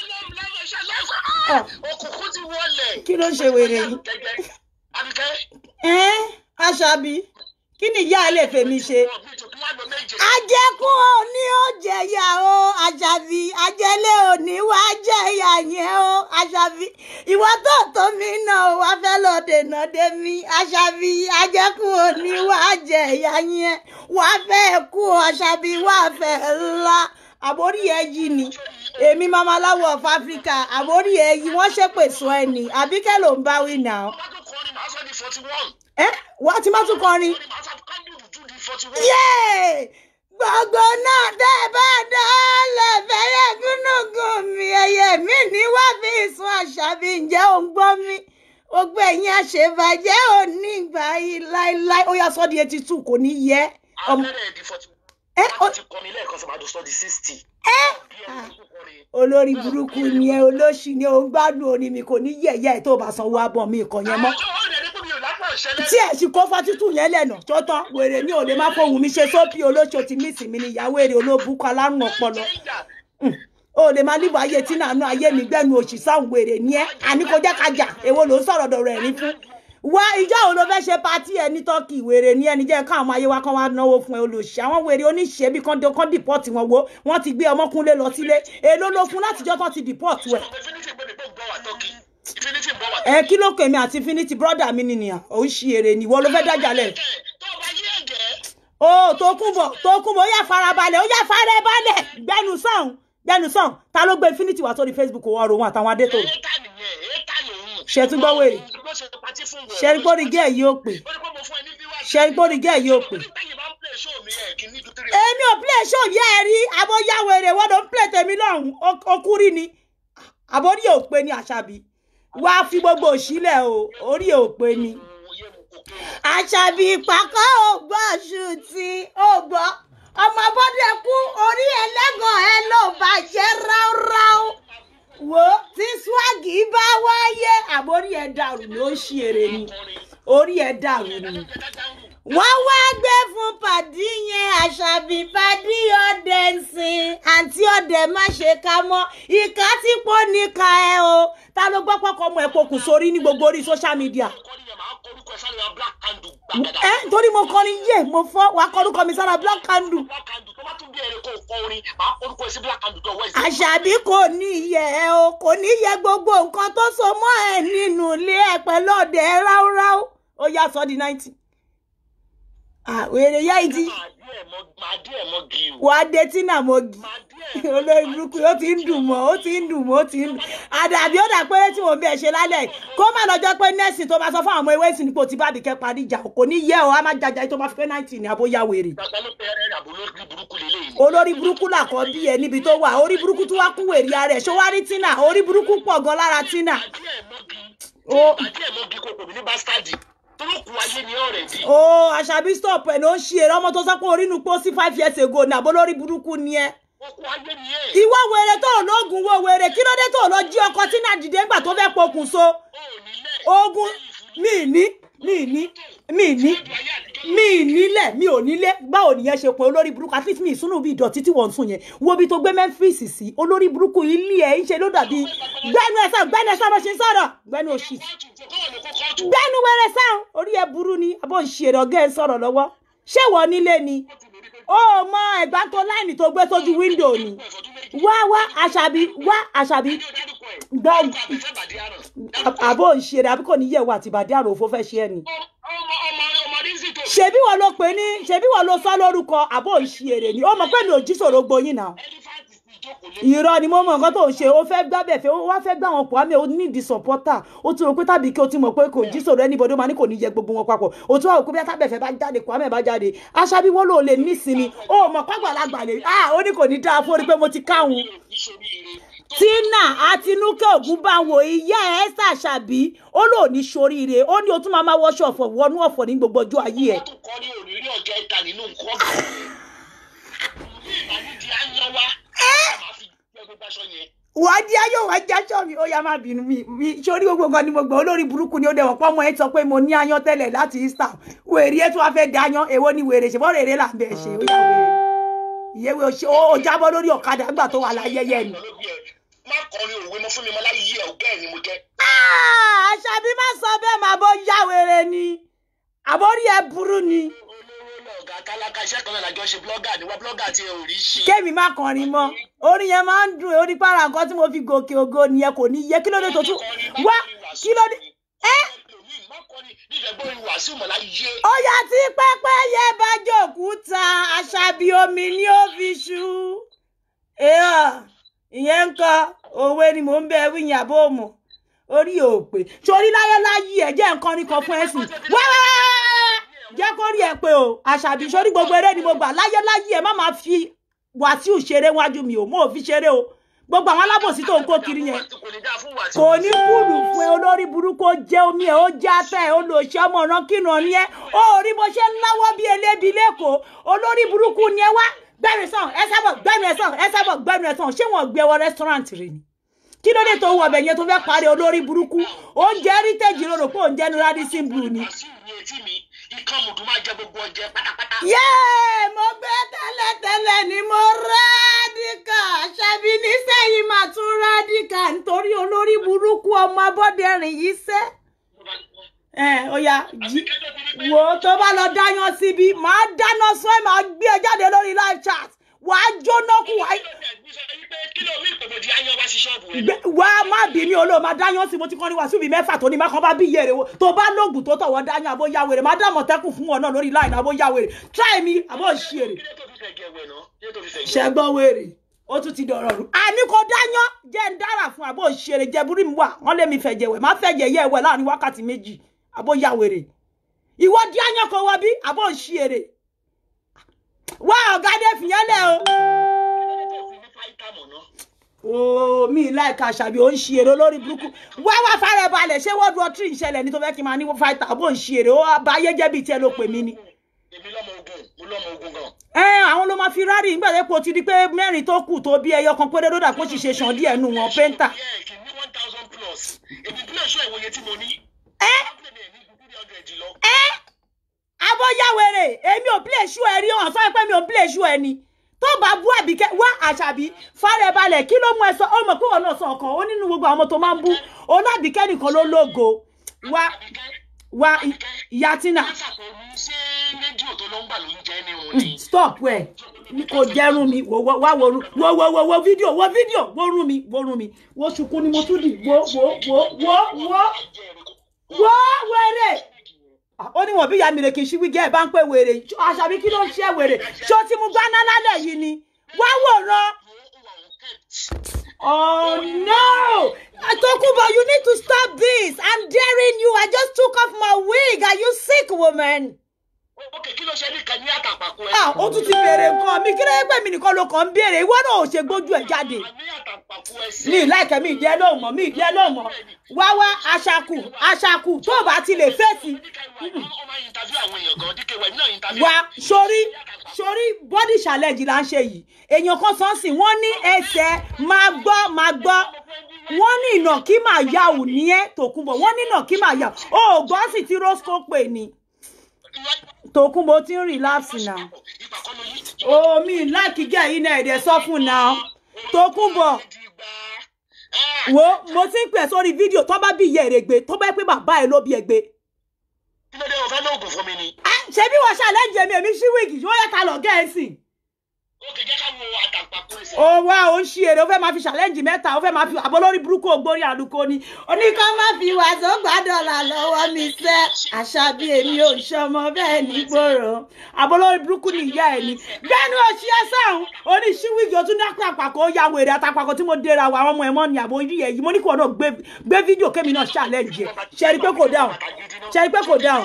Ah. òkùnkùn ti wọlé. kí ló ń ṣe wèrè yìí. Àbíkẹ́. ẹ aṣábí kí ni ìyá ẹ lè fèmí ṣe. ọ̀gbìn tó kí wọ́n lọ méje. ajẹkùn òní ó jẹyà o àṣàbí ajẹlé òní wá jẹyà yẹn o àṣàbí ìwọ tó tó mi náà wá fẹ́ lọ dènà dé mi àṣàbí ajẹkùn òní wá jẹyà yẹn wá fẹ́ kú àṣàbí wá fẹ́ ńlá àbórí ẹ yìí ni èmi mamaláwo of Africa àbórí ẹ yìí wọ́n ṣépè sọ ẹ ní àbíkẹ́ ló ń bá wí náà Wọ́n tún kọrin màá sọ di forty one. ẹ wá tí má tún kọrin Kọrin màá sọ kándù dúdú di forty one. yéè gbogbo náà tẹ́ ẹ bá dálẹ̀ fẹ́rẹ̀ gúnúgún mi ẹyẹ mi ní wá fi sun àṣàbí ǹjẹ́ ò ń gbọ́ mi gbogbo ẹ̀yin àṣebàjẹ́ ò ní ìgbà yìí láéláé ó yá sọ́ di eighty two kò ní yẹ ọmọ Abẹ́rẹ́ di forty one. ẹ Wọ́n ó- ti kọrin lẹ́ẹ̀kan sọ màá dùn sọ di sixty. ẹ Bí ẹni tó kọrin. olórí burúkú ni ẹ olóṣì ni ò ń gbádùn orin mi kò ní yẹ̀yẹ́ ẹ̀ tó bá sanwó abọ́ mi ìkànnì ẹ mọ́ Àwọn ọ̀rẹ́ rẹ̀ ní pé mi ò lápá ìṣẹ̀lẹ̀. tí ẹ sì kó fátítù yẹn lẹ́nà tó tán wèrè mi ò lè má fohùn mi ṣe sópì olóṣò tí mísì mi ni ìyàwó èrè olóbùkọ alárùn ọpọlọ Mm. o lè máa níbo ayé tí nàánú ayé mi gbẹnu òṣì sáwọn wèrè ní ẹ àní kò jẹ́ ká jà èwo ló ń sọ̀rọ̀ dọ̀rọ̀ ẹ̀rín fún wá ìjọ wo ló fẹ́ ṣe patí ẹ ní tọ́kì wèrè ní ẹni jẹ́ káwọn ayé wa kan wá náwó fún ẹ olóṣì àwọn wèrè oníṣẹ́ bí kan kan dìpọ́ọ̀tì wọn wo wọ́n ti gbé ọmọkúnlé lọ sílé èló ló fún látijọ́ tán ti dìpọ́ọ̀tì ẹ̀ Infinity gbé mi pé ń bọ̀ wá tọ́kì. Infinity ń bọ̀ wá ẹ kí ló kọ èmi àti infinity brother mi nìyàn òun ṣì èrè nìwọ ló fẹ́ dájàlẹ̀ tó bá yé ẹ̀gẹ́. ó Tókunbọ̀ Tókunbọ̀ ó yá farabalẹ̀ ó yá farabalẹ̀ gbẹnu sàn gbẹnu sàn ta ló gbé infinity wá sórí facebook wọ́n ro wọn àtàwọn adétòrò Éta nìyẹn, éta lòun. Ṣé tún gbọ́ wèrè? Ló ṣe patí fún wọ̀. ṣẹ́rígbórí gẹ́ẹ̀ yóò pè Ó ní pé mo fún ẹ ní viewers. ṣẹ́rígbórí gẹ́ẹ̀ yóò pè. Tẹ́yìn bá ń play show mi ẹ̀ kí ní ju three. èmi ò play show yẹ́ ẹ rí abóyáwó èrè wọ́n ló ń play tèmi lọ́hùn okúrí ni àbórí ò pé ní àṣàbí wá fi gbogbo òṣìlẹ̀ o orí ò pé ní. Oyè mu kò kéwòn. àṣàbí ìpàkọ́ ò gbọ́ ṣùtì ò gbọ́ ọmọ bọ́dẹ kú orí ẹlẹ́gàn ẹ ló bàjẹ́ ráúráú wo tí swagi bá wáyé àbórí ẹ dàrú ló ń ṣe èrè ni orí ẹ dàrú ni wọ́n wá gbé fún pàdí yẹn àṣàbí pàdí ọdẹ ń sìn àǹtí ọdẹ má ṣe ká mọ́ ìka tí pọ̀ níka ẹ o ta ló gbọ́ pọ́kọ́ ọmọ ẹ̀ pokùn sórí ní gbogbo orí social media Kọ́ni yẹn máa ń korúkọ ẹ̀ sáré wa black candle gbàgàdà. ẹ torí mo kọrin yé mo fọ wàá kọrúkọ mi sára black candle Black candle tó bá tún bí ẹ̀rẹ̀ kó kọ orin máa korúkọ ẹ̀ sí black candle tó wẹ̀ sí. àṣàbí kò ní yẹ ẹ o kò ní yẹ gbogbo nǹkan tó so mọ́ ẹ nínú ilé ẹ pẹ̀lú ọdẹ ráúráú ó yá sọ di ninety àwèrè yá ìdí Màá dí ẹ̀ mọ́ màá dí ẹ̀ mọ́ gi o. wàá dé tínà mọ́gì Màá dí ẹ̀ mọ́ olórí burúkú ó ti ń dùn mọ́ ó ti ń dùn mọ́ ó ti ń dùn àdàbí ó dà pé tí mò ń bẹ̀ ṣe lálẹ́ yìí kó má lọ́jọ́ pé nẹ́ẹ̀sì tó bá sọ fún àwọn ọmọ ewé ìsìn nípò tí bábí kẹ́ parí ìjà kò ní yẹ ọ á má jaja tó bá fi pé ninety ní abóyá wèrè gbàgbá ló pe ẹrẹ́ àbò lórí burúkú lélẹ́yìn. olórí burúkú làkọ́ bí ẹ níbi tó wà orí burúkú tó wá kún wèrè ara ẹ̀ ṣó wá rí tínà orí burúkú pọ̀ gan lára tínà Màá dí ẹ̀ mọ́ gi. Ó. Màá dí ẹ̀ mọ́ gi kò pè mí ní bastadi. Tolókun ayé ni ọ̀rẹ́ di. ó àṣàbí stop ẹ̀ ló ń ṣe eré ọmọ tó sọ pé orí nu pọ́ sí five years ago ní àbó lórí burúkú ni ẹ okun ayé nìyẹn. ìwọ wèrè tó lóògùn wo wèrè kí ló dé tó lọ jí ọkọ tí náà dìde ńgbà tó fẹ́ pokùn so o ò nílẹ̀. ogun mi ní mi ní mi ní mi nílẹ̀ mi ò nílé báwo nìyẹn ṣe pé olórí burúkú at least mi ìsúnú bí ìdọ̀tí tí wọ́n ń sùn yẹn wo bí tó gbé Memphis sí olórí burúkú ilé ẹ̀ ń ṣe ló dàbí gbẹ́nu ẹ̀ sàn gbẹ́nu ẹ̀ sàn bó ṣe ń sọ̀rọ̀ gbẹ́nu òṣì gbẹ́nu wẹ̀rẹ̀ sàn orí ẹ̀ burú ni àbọ̀ ń ṣe èrè ọ̀gá ẹ̀ sọ̀rọ̀ lọ́wọ́ ṣé wọ́n nílé ni ó mọ ẹ̀gbá tó láìní tó gbé sójú wíńdò ni wá wá àṣàbí wá àṣàbí gbọ́ àbọ̀ ń ṣe èrè àbí kò ní yẹ̀wò àtìbàdí àrò òfó fẹ́ ṣe ẹ̀ ni ṣebí wọn ló pè ní ṣebí wọn ló sọ lórúkọ àbò ìṣiyèrè ni ó mọ pé mi ò jí sòro gboyin náà irọ́ ni mo mọ nǹkan tó ń ṣe ó fẹ́ gbábẹ̀ fẹ́ ó wá fẹ́ gbá wọn pọ̀ àmì ó ní di supporter ó ti rò pé tàbí kí o ti mọ̀ pé kò jí sòro anybody ó máa ní kò ní yẹ gbogbo wọn papọ̀ ó tún wà wò pé bí atábẹ̀fẹ̀ bá jáde kò àmì bá jáde aṣábí wọn ló lè nísinmi ó mọ̀ pàgbàlagbà lè ah ó ní kò ní dáa fún orí pé mo ti káwọn tina àtinúkẹ́ ògúnbáwo ìyá ẹ̀ ṣàṣàbí ó lò ní soríire ó ní o tún máa máa wọṣọ ọ̀fọ̀ wọnú ọ̀fọ̀ ní gbogbo ọjọ́ ayé ẹ̀. wọ́n tún kọ́ ní òrírí ọjọ́ ìta nínú nǹkan. bí ìbànújẹ́ á yan wá. máa fi gbẹ gbogbo aṣọ yẹn. wàá di ayọ̀ wàá jáṣọ mi ó yá má bínú mi mi sórí gbogbo nǹkan ni mo gbọ́ olórí burúkú ni ó dẹ̀wọ̀n pọ́ ọmọ ẹ sọ pé mo ní ayan tẹ́lẹ̀ láti Easter wèrè ẹ tún wá fẹ́ da ayan èwo ni wèrè ṣèbọ́ rèrè là ń bẹ̀ ṣe ó yá wèrè ìyẹ́wé ó jábọ́ lórí ọ̀kadà nígbà tó wà láyẹyẹ ni. má kọrin òwe mọ́ fún mi mọ́ láyé ẹ̀ ọ̀gá ẹ̀ ni mo jẹ́. àṣàbí má sọ bẹ́ẹ̀ máa bọ́ yá wèrè ni àbórí ẹ burú ni olówó lọ̀gá tálákà iṣẹ́ kan náà lájọ ṣe blọ́gà ni wá blọ́gà tí ẹ ò rí ṣe. kémi má kọrin mọ́ orin yẹn máa ń dùn orí para nǹkan tí mo fi gòkè ògo nìyẹn kò ní yẹ kí ló dé tó tún wá kí ló dé ẹ má kọrin ní ìdẹ́gbọ́n ìlú wàásù mọ̀ láyé. ó yá tí pẹ́pẹ́yẹ bá jòkúta àṣàbí omi ni ó fi ṣú èèyàn ìyẹn ń kọ òwe ni mò ń bẹ wíyìn àbó mọ orí òpè sórí láyé láyé ẹ jẹ́ nǹkan ní kan fún ẹ̀sìn wẹ́wẹ́wẹ́wẹ́ jẹ́ kó rí ẹ pé o àṣàbí sórí gbogbo eré ni mo gbà láyé láyé ẹ má máa fi wàsíù ṣeré wájú mi o mo ò fi ṣeré o gbogbo àwọn alábòsí tó ń kó kiri yẹn kò ní dáa fún wàásù. kò ní kúlù fún ẹ olórí burúkú ó jẹ omi ẹ ó jẹ ata ẹ ó lò ṣe ọmọ ọ̀ràn kírun ni ẹ ó rí bó ṣe ń láwọ́ bí elébi lẹ́kọ̀ọ́ olórí burúkú ni ẹ wá gbẹ̀rù sàn ẹ sábọ̀ gbẹ̀rù ẹ sàn ẹ sábọ̀ gbẹ̀rù ẹ sàn ṣé wọ́n gbé wọ rẹ́sítọ́rántì rẹ ni kí ló dé tó wọ ọbẹ̀ yẹn tó fẹ́ parí olórí burúkú oúnjẹ heritage rò rò pé oúnjẹ ní radisson blue ni. wàásù ní etí mi ikán mùdù máa jẹ gbogbo ọjẹ pátápátá. yéè mo gbé tẹ́lẹ̀tẹ́lẹ̀ ni mo rádìkà ṣẹ́bi nísẹ́yìn máa tún rádìkà nítorí olórí burúkú ọmọ abọ́dẹrìn yìí sẹ́. ẹ ó yá jí wò ó tó bá lọ dáyán síbi máa dáná sún ẹ máa gbé ẹ jáde lórí live chat wàá jóná kú wàá kí ló mí ìpèbòdì ayán wá sí ṣọ́ọ̀bù rẹ. gbẹ wá má bí mi olóò máa dáyán sí mo ti kọ́ ní wàásù bíi mẹ́fà tó ní má kàn bá bí iye rẹ̀ wo tó bá lóògùn tó tọ̀wọ́ dáyán àbó yá wèrè má dá mọ̀tẹ́kùn fún wọn náà lórí láìní àbó yá wèrè try mi àbó ṣí èrè kí ló tó fi fẹ̀ gẹ̀ wẹ̀ náà kí ló tó fi fẹ̀ gẹ̀. ṣẹgbọ́n wèrè ó tún ti dọ̀rọ̀ rú àní kò dáyán jẹ́ ń dára fún àbó ṣí èrè jẹ́ burú mi wà wọ́n lé mi fẹ̀jẹ̀ wẹ̀ má fẹ̀jẹ̀ yẹ ẹ̀wẹ̀ láàrin wákàtí méjì àbó yá wèrè ìwọ di áyán kò wọ bí àbó ṣí èrè wá ọ̀gá dé fìyẹn lẹ̀ o kí ló tó fi ní fáìtà mọ̀ náà. ooo mi láìka àṣàbí ò ń ṣe èrè olórí burúkú wá wá fara balẹ̀ ṣé world war three ìṣẹ̀lẹ̀ ní tó fẹ́ kí n máa ní fáìtà bó ń ṣe èrè ó bá ayé jẹ́ bíi tiẹ̀ ló pè mí ni. èmi lọ́mọ ogun mo lọ́mọ ogun gan. ẹ àwọn ló máa fi rárì nígbà tó ti di pé mẹ́rin tó kù tó bí ẹyọ kan péré lódà kó sì ṣe sàn díẹ̀ nù wọn pẹ́ńtà. Yeah, kì í ní one thousand plus èmi bí èso ìwòye tí mo ní. ẹ Company mi ní ju three hundred lọ. ẹ abọ́yáwèrè èmi ò play show ẹ rí hàn sọ pé mi ò play show ẹ ni tó bá bú àbíkẹ́ wá àṣàbí fara ẹ balẹ̀ kí ló mú ẹ sọ ó mọ̀ pé wọn náà sọ ọkàn ó nínú gbogbo àwọn ọmọ tó máa ń bú onábìkẹ́ nìkan ló lógo wá wá ìyá tina Wọ́n ṣàkóso ṣé rédíò tó ló ń gbà ló ń jẹ́ ní òun ni. stop ẹ kò jẹrun mi wò wò wá wo wo wo wo wo fídíò wo fídíò wo rún mi wo rún mi wo ṣùkú ni mo tún dì wo wo wo wo wo wo wèrè ó ní wọn bí ìyá mi rè kì í ṣí wígẹ ẹ bá ń pè wèrè àṣàbí kí ló ń ṣe wèrè ṣó tí mo gbá náà lálẹ́ yìí ni wá wòran. Oh no! Tokubo, you need to stop this. I'm daring you. I just took off my wig. Are you sick, woman? ok kí ló ṣe ní kan ní àtàpàkò ẹ. Ah, ó tún ti béèrè nǹkan mi. Kí ló yẹ pé mi nìkan ló kàn ń béèrè? Ìwọ náà ò ṣe gbójú ẹ̀ jáde. àní àtàpàkò ẹ sí. Mi ì láìkẹ́ mi ìdí ẹ lóhùn mọ́, mi ìdí ẹ lóhùn mọ́. Wá wá aṣakù, aṣakù tó o bá ti lè fèsì. ọmọ interview àwọn èèyàn gan díkẹ́ wẹ̀ náà interview. Wá sórí sórí body challenge là ń ṣe yìí èèyàn kan sọ sí wọ́n ní ẹsẹ̀ máa gbọ́ máa gbọ́ wọ́n ní ìnà kí màá yà ò ní ẹ́ tòkunbọ̀ wọ́n ní ìnà kí màá yà ó gbọ́ sì tí rosco pè ní tòkunbọ̀ tí ń relapse náà ìgbà kan ló yí ti omi láìkí gẹ̀ yìí náà ẹ̀dẹ̀ sọ fún náà tòkunbọ̀ wo mo ti ń pè sórí fídíò tó bá bí ìyá èrè gbé tó bá yẹ pé bàbá ẹ ló bí ẹ gbé kí ló dé o fẹ́ lóògùn fún mi ni. ṣebí wọ́n ṣàlẹ́jì èmi èmi ṣí wíìgì ó yẹ ká lọ gẹ̀ẹ́sì ó kè jẹ́ ká wo àtàǹpàkò ẹsẹ̀. ó wá ó ń ṣí èrè ó fẹ́ máa fi ṣàlẹ́jì mẹ́ta ó fẹ́ máa fi àbọ̀ lórí burúkú ògbórí àlùkò ni oníkan má fi wàásù gbàdọ̀là lọ́wọ́ mi sẹ́ àṣà bí èmi ò ṣọmọ bẹ́ẹ̀ ní gbòòrò àbọ̀ lórí burúkú ni ìyá ẹ̀ ni gbẹ́nu òṣì ẹ sọ̀hún oní ṣí wíìgì ó tún ní àpapàkò ó ya wèrè àtàpàkò tí mo dera wa àwọn ọmọ ẹ̀mọ́ ni àbò orí ẹ̀ yìí mo ní kí wọn náà gbé gbé fídíò kémi náà ṣàlẹ́jì ẹ̀ ṣe rí pé kò dáhùn ṣe rí pé kò dáhùn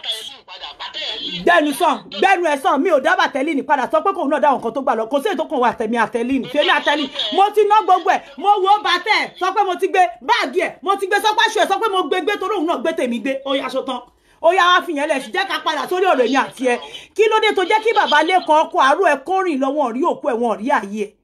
gbẹnu sàn gbẹnu ẹ sàn mi ò dábàá tẹ́lí ní padà sọ pé kóun náà dáhùn kan tó gbà lọ kò sí ètò kan wà tẹ̀mí àtẹ́lí ní fèmí àtẹ́lí mo ti ná gbogbo ẹ̀ mo wo bàtẹ́ sọ pé mo ti gbé báàgì ẹ̀ mo ti gbé sọ́pá ṣù ẹ̀ sọ pé mo gbé gbé torí òun náà gbé tèmi gbé ó yá aṣọ tán ó yá wá fìyẹn lẹ̀ sí jẹ́ ká padà sórí ọ̀rọ̀ èmi àti ẹ kí ló dé tó jẹ́ kí bàbá lẹ́kan ọkọ̀ àárọ̀ ẹ kórìn lọ́wọ́ rí òkú ẹ̀ wọ́n rí ààyè ẹ̀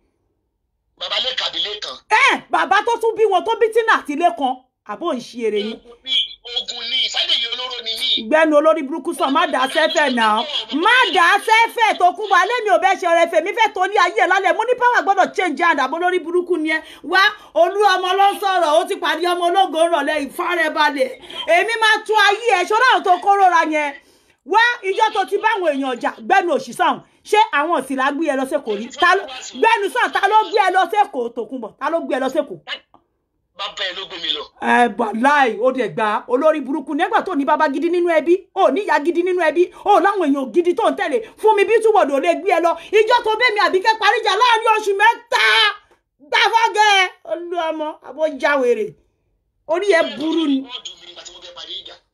bàbá lè kàbí lẹ́kan. ẹ bàbá tó tún bí wọn tó bí tínà àti lẹ́kan àbó ń ṣe eré yín ogun ni ìfádèyí olóró ni yìí. gbẹnu olórí burúkú sàn má dà á sẹ́fẹ̀ náà má dà á sẹ́fẹ̀ tó kún wa lẹ́mi ò bẹ́ ṣe ọ̀rẹ́ fèmí fẹ́ tó ní ayé ẹ̀ lálẹ́ mo ní power gbọ́dọ̀ change hand àbọ̀ lórí burúkú ni ẹ wá olú ọmọ ló ń sọ̀rọ̀ ó ti pàdé ọmọ ológo rọ̀lẹ́ ìfárẹ́balẹ̀ èmi máa tún ayé ẹ̀ ṣọ́ra àwọn tó kó rọra yẹn wá ìjọ tó ti báwọn èèyàn jà gbẹnu òṣìṣàn ṣé àwọn òsìlá gbé ẹ lọ sẹ́kọ̀ọ́ rí Ta ló- gbẹnu sàn ta ló gbé ẹ lọ sẹ́kọ̀ọ́ Tòkunbọ̀ ta ló gbé ẹ lọ sẹ́kọ̀ọ́ bàbá ẹ ló gbé mi lọ. ẹ bàláì ó dẹ̀ gba olórí burúkú nígbà tó ní bàbá gidi nínú ẹbí ó níyà gidi nínú ẹbí ó láwọn èèyàn gidi tó ń tẹ̀lé fún mi bí túbọ̀dọ̀ lè gbé ẹ lọ ìjọ tó bẹ́ẹ̀ mi àbíkẹ́ paríjà láàrin oṣù mẹ́ta gbàfọ́gẹ́ olú ọmọ àbójáwèrè orí ẹ burú ni wọ́ọ̀dù mi nígbà tí mo fẹ́ parí ìjà.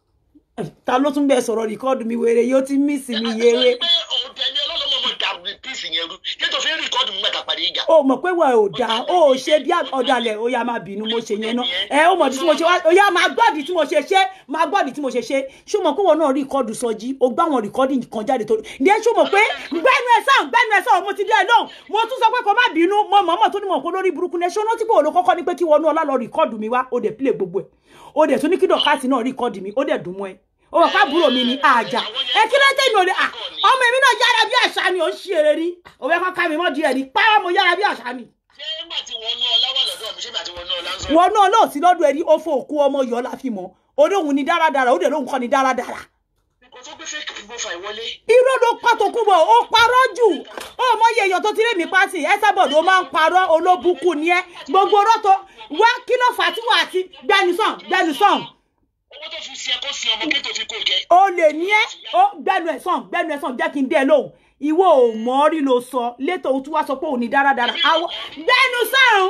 ta ló tún bẹ sọ̀rọ̀ rìkọ́ọ̀dù mi wèrè yóò ti mí sí mi yéré pé ọ̀dẹ ni ọlọ́lọ́mọ mọ̀ dà píìsì yẹn rú nítorí tó fi ń rìkọ́dù mi mẹ́ta parí ìjà. ó mọ̀ pé wọ́n ò dáa ó ò ṣe bí ọ̀dàlẹ̀ ó yá máa bínú mo ṣe yẹn náà ẹ ó mọ̀ tí mo ṣe wá ó yá máa gbọ́dì tí mo ṣe ṣe máa gbọ́dì tí mo ṣe ṣe ṣùgbọ́n pé wọn náà rìkọ́dù sọjí ó gbá wọn rìkọ́dì kan jáde tó ní ẹ ṣùgbọ́n pé gbẹ́nu ẹ sàn gbẹ́nu ẹ sàn mo ti dé ẹ lóhùn mo tún sọ pé kó má bínú mo mọ̀ mọ̀ tó ní mọ̀ pé lórí burúkú ní ẹ ṣó rántí pé òun ló kọ́kọ́ ní pé kí wọnú ọlá lọ rìkọ́dù mi wá ó dẹ̀ pílẹ̀ gbogbo ẹ̀ ó dẹ̀ tún ní kí dọ̀kásì náà rìkọ́dù mi ó dẹ̀ dùn mọ́ ẹ ó wà fábùrò mi ní àjà ẹ kí ló dé mi ò lè à ọmọ èmi náà yára bí àṣà ni ò ń ṣe eré ní òwe kọ́ka mi mọ́ díẹ̀ ní pàrọ̀ mo yára bí àṣà ni ṣé nígbà tí wọ́n ná ọlá wà lọ́dọ̀ mi ṣé nígbà tí wọ́n ná ọlá ń sọ. wọn náà lóò sí lọ́dọ̀ ẹni ó fọ òkú ọmọ yọ la fi mọ́ olóhùn ni dáradára ó dẹ̀ lóhùn kọ́ ni dáradára kò tó gbé fake profile wọlé. irọ́ ló pa Tòkunbọ̀ ó parọ́ jù ó mọ iye èèyàn tó ti rí mi pàṣẹ ẹsẹ̀bọ̀dọ̀ ó máa ń parọ́ olóbùkún ni ẹ gbogbo ọ̀rọ̀ tó wá kí ló fà á tí wà á ti gbẹnusàn gbẹnusàn owó tó fi ṣe ẹkọ sí ọmọ kí tó fi kó jẹ. o lè ní ẹ ó gbẹnu ẹ sàn gbẹnu ẹ sàn jẹ́ kí n dé ẹ lóhùn ìwọ ò mọ̀ ọ́ rí ló sọ létò ó tún wá sọ pé òun ní dáradára àwọ gbẹnu sàn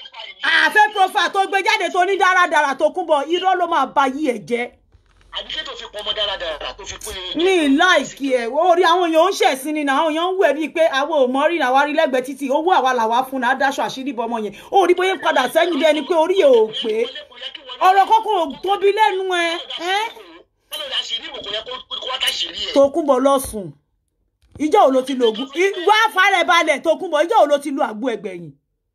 àfẹ́ profile tó gbé jáde tó ní dáradára Tòkunbọ̀ irọ́ ló máa ba yí ẹ jẹ́ àbí kí tó fi pọn ọmọ dáradára tó fi kó yẹ. ní láìkí ẹ orí àwọn èèyàn ń ṣẹ̀sìn ni náà àwọn èèyàn ń wẹ̀ bíi pé àwọn ò mọ rí náà wá rí lẹ́gbẹ̀ẹ́ títì owó àwa làwa fún náà dáṣọ àṣírí bọ ọmọ yẹn ó rí bóyá ń padà sẹ́yìn bí ẹni pé orí ẹ̀ ò pé ọ̀rọ̀ kọ́kọ́ ò tóbi lẹ́nu ẹ ẹ́ kọ́lọ́ la ṣèlérí ìwò kò yẹ kó wá ká ṣèlérí ẹ̀. Tòkunbọ̀ lọ́sùn ìjọ́ ò ló ti lo ògùn wá fàárẹ̀ balẹ̀ Tòkunbọ̀ ìjọ́ ò ló ti lo àgbo ẹgbẹ̀yìn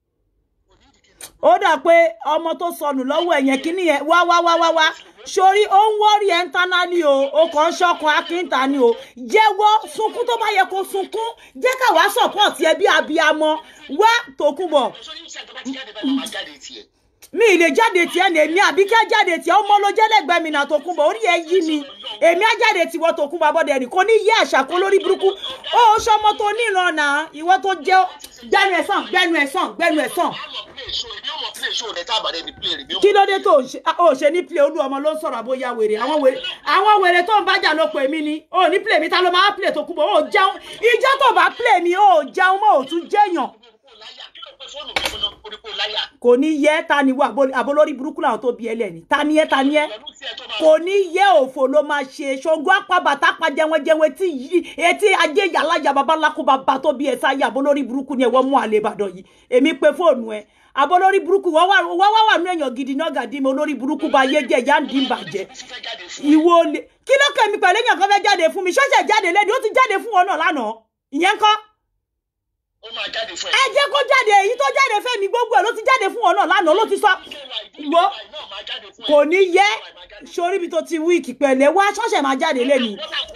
ó dà pé ọmọ tó sọnù lọ́wọ́ ẹ̀yẹn kínní yẹn wá wá wá wá wá sórí ó ń wọ́rí ẹ̀ ń taná ni o ó kàn ń ṣọkàn akínta ni o jẹ́wọ́ sunkún tó bá yẹ kó sunkún jẹ́ káwa support ẹ bí abiyamọ wá Tòkunbọ̀ sórí iṣẹ́ tó bá ti jáde báyìí máa jáde tiẹ̀. mi ì lè jáde tiẹ̀ ní èmi àbí kẹ́ jáde tiẹ̀ ọmọ ló jẹ́ lẹ́gbẹ̀ẹ́ mi náà Tòkunbọ̀ orí ẹ yí ni èmi á jáde tiwọ́ Tòkunbọ̀ abọ́dẹ ẹnì kò ní yí àṣà kó lórí burúkú ó ṣọmọ tó níran náà ìwọ tó jẹ́ gbẹnu ẹ̀ sàn gbẹnu ẹ̀ sàn gbẹnu ẹ̀ sàn àmọ̀ play show èmi ò mọ̀ play show rẹ̀ tá a bá dẹ̀ ní play rẹ̀ mi ò kí ló dé tó ò ṣe- ò ṣe ní play olú ọmọ ló ń sọ̀rọ̀ àbóyá wèrè àwọn wèrè àwọn wèrè tó ń bájà ló pè mí ni ò ní play mi ta ló máa play Tòkunbọ̀ ò jẹun ìjọ tó bá play mi ò jẹun mọ́ ò tún jẹ́yàn láyà kí ló pẹ́ fóònù mi fún orí kó láyà. kò ní yẹ ta ni wà àbólórí burúkú làwọn tó bí ẹ lẹ́ni ta ni yẹ ta ni yẹ pẹ̀lú tí ẹ tó máa kò ní yẹ òfò ló máa ṣe ṣògo apábàtà pa jẹwẹjẹwẹ tí yí etí ajé yàlájà babaláko bàbá tó bí ẹ sáyà àbólórí burúkú ni ẹ wọ́n mú àlè ìbàdàn yìí èmi pe fóònù ẹ àbólórí burúkú wọ́n wà wọ́n wà wà nú èèyàn gidi náà gàdí mi olórí burúkú bá yé jẹ ìyá ń dín bàjẹ́ ti fẹ́ jáde fún ìwọ lè kí ló kẹ́mi pẹ̀lú èèyàn kan fẹ́ jáde fún mi ṣọ́ṣẹ̀ jáde lẹ́ni ó ti jáde fún wọn náà lánàá ìyẹn kọ́ ó máa jáde fún ẹ jẹ́ kó jáde èyí tó jáde fẹ́mi gbogbo ẹ̀ ló ti jáde fún ọ náà lánàá ló ti sọ wo kò ní yẹ sórí ibi tó ti wíìkì pẹ̀lẹ́ wá ṣọ́ọ̀ṣẹ̀ máa jáde lẹ́nu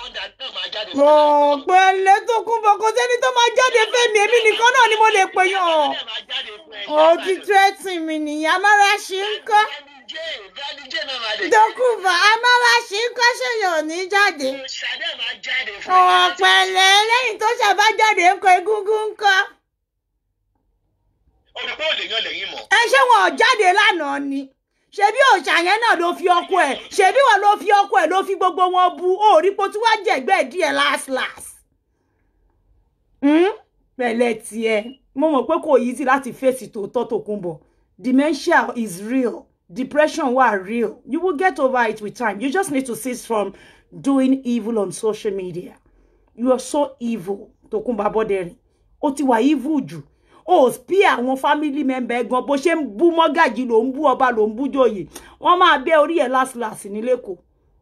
ọ̀pẹ̀lẹ́ tó kún bọ̀ kò sẹ́ni tó máa jáde fẹ́mi èmi nìkan náà ni mo lè pè yàn ọ́ ó ti tẹ́tì mi nìyẹn amára ṣe ń kọ́ dókùnbọ̀ amára ṣe ń kọ́ ṣèyàn ò ní jáde ọ̀pẹ̀lẹ́ lẹ́yìn tó ṣàbá jáde ń kọ egúngún ń kọ́ olùkọ́ òlè yan lẹ́yìn mọ̀. ẹ ṣé wọn ò jáde lánàá ni ṣebí òòṣà yẹn náà ló fi ọkọ ẹ ṣebí wọn ló fi ọkọ ẹ ló fi gbogbo wọn bu òòrí po tí wàá jẹgbẹ díẹ̀ last last. pẹ̀lẹ́ tiẹ̀ mo mọ̀ pé kò yí sí láti fèsì tòótọ́ Tòkunbọ̀ dementia is real depression wà real you will get over it with time you just need to cease from doing evil on social media you are so evil Tòkunbọ̀ Abọ́dẹrìn ó ti wà evil jù ó bí àwọn family member gan bó ṣe ń bú mọ́gàjì ló ń bú ọba ló ń bú jòyè wọ́n máa bẹ́ orí ẹ̀ láṣìláṣì ní lẹ́kọ̀ọ́.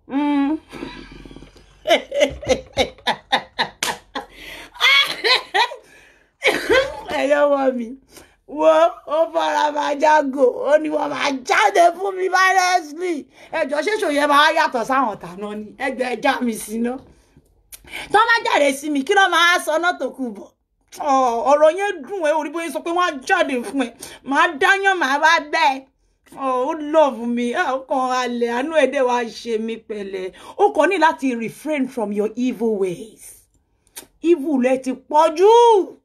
ẹ̀yọ́wọ́ mi wo ó fara máa jágò ó ní wọ́n máa jáde fún mi violently ẹjọ́ ṣéṣò yẹn máa yàtọ̀ sáwọn tàná ni ẹgbẹ́ ẹja mi sí ná tó má jáde sí mi kí ló máa sọ náà Tòkunbọ̀ ọ̀rọ̀ yẹn dùn ẹ́ orí bóyá sọ pé wọ́n á jáde fún ẹ màá dáyàn màá bá bẹ́ẹ̀ ó love mi ọkàn alẹ́ àánú ẹ̀dẹ̀ wa ṣe mí pẹ̀lẹ́ ó kàn ní láti refrain from your evil ways evil rẹ ti pọ̀ jù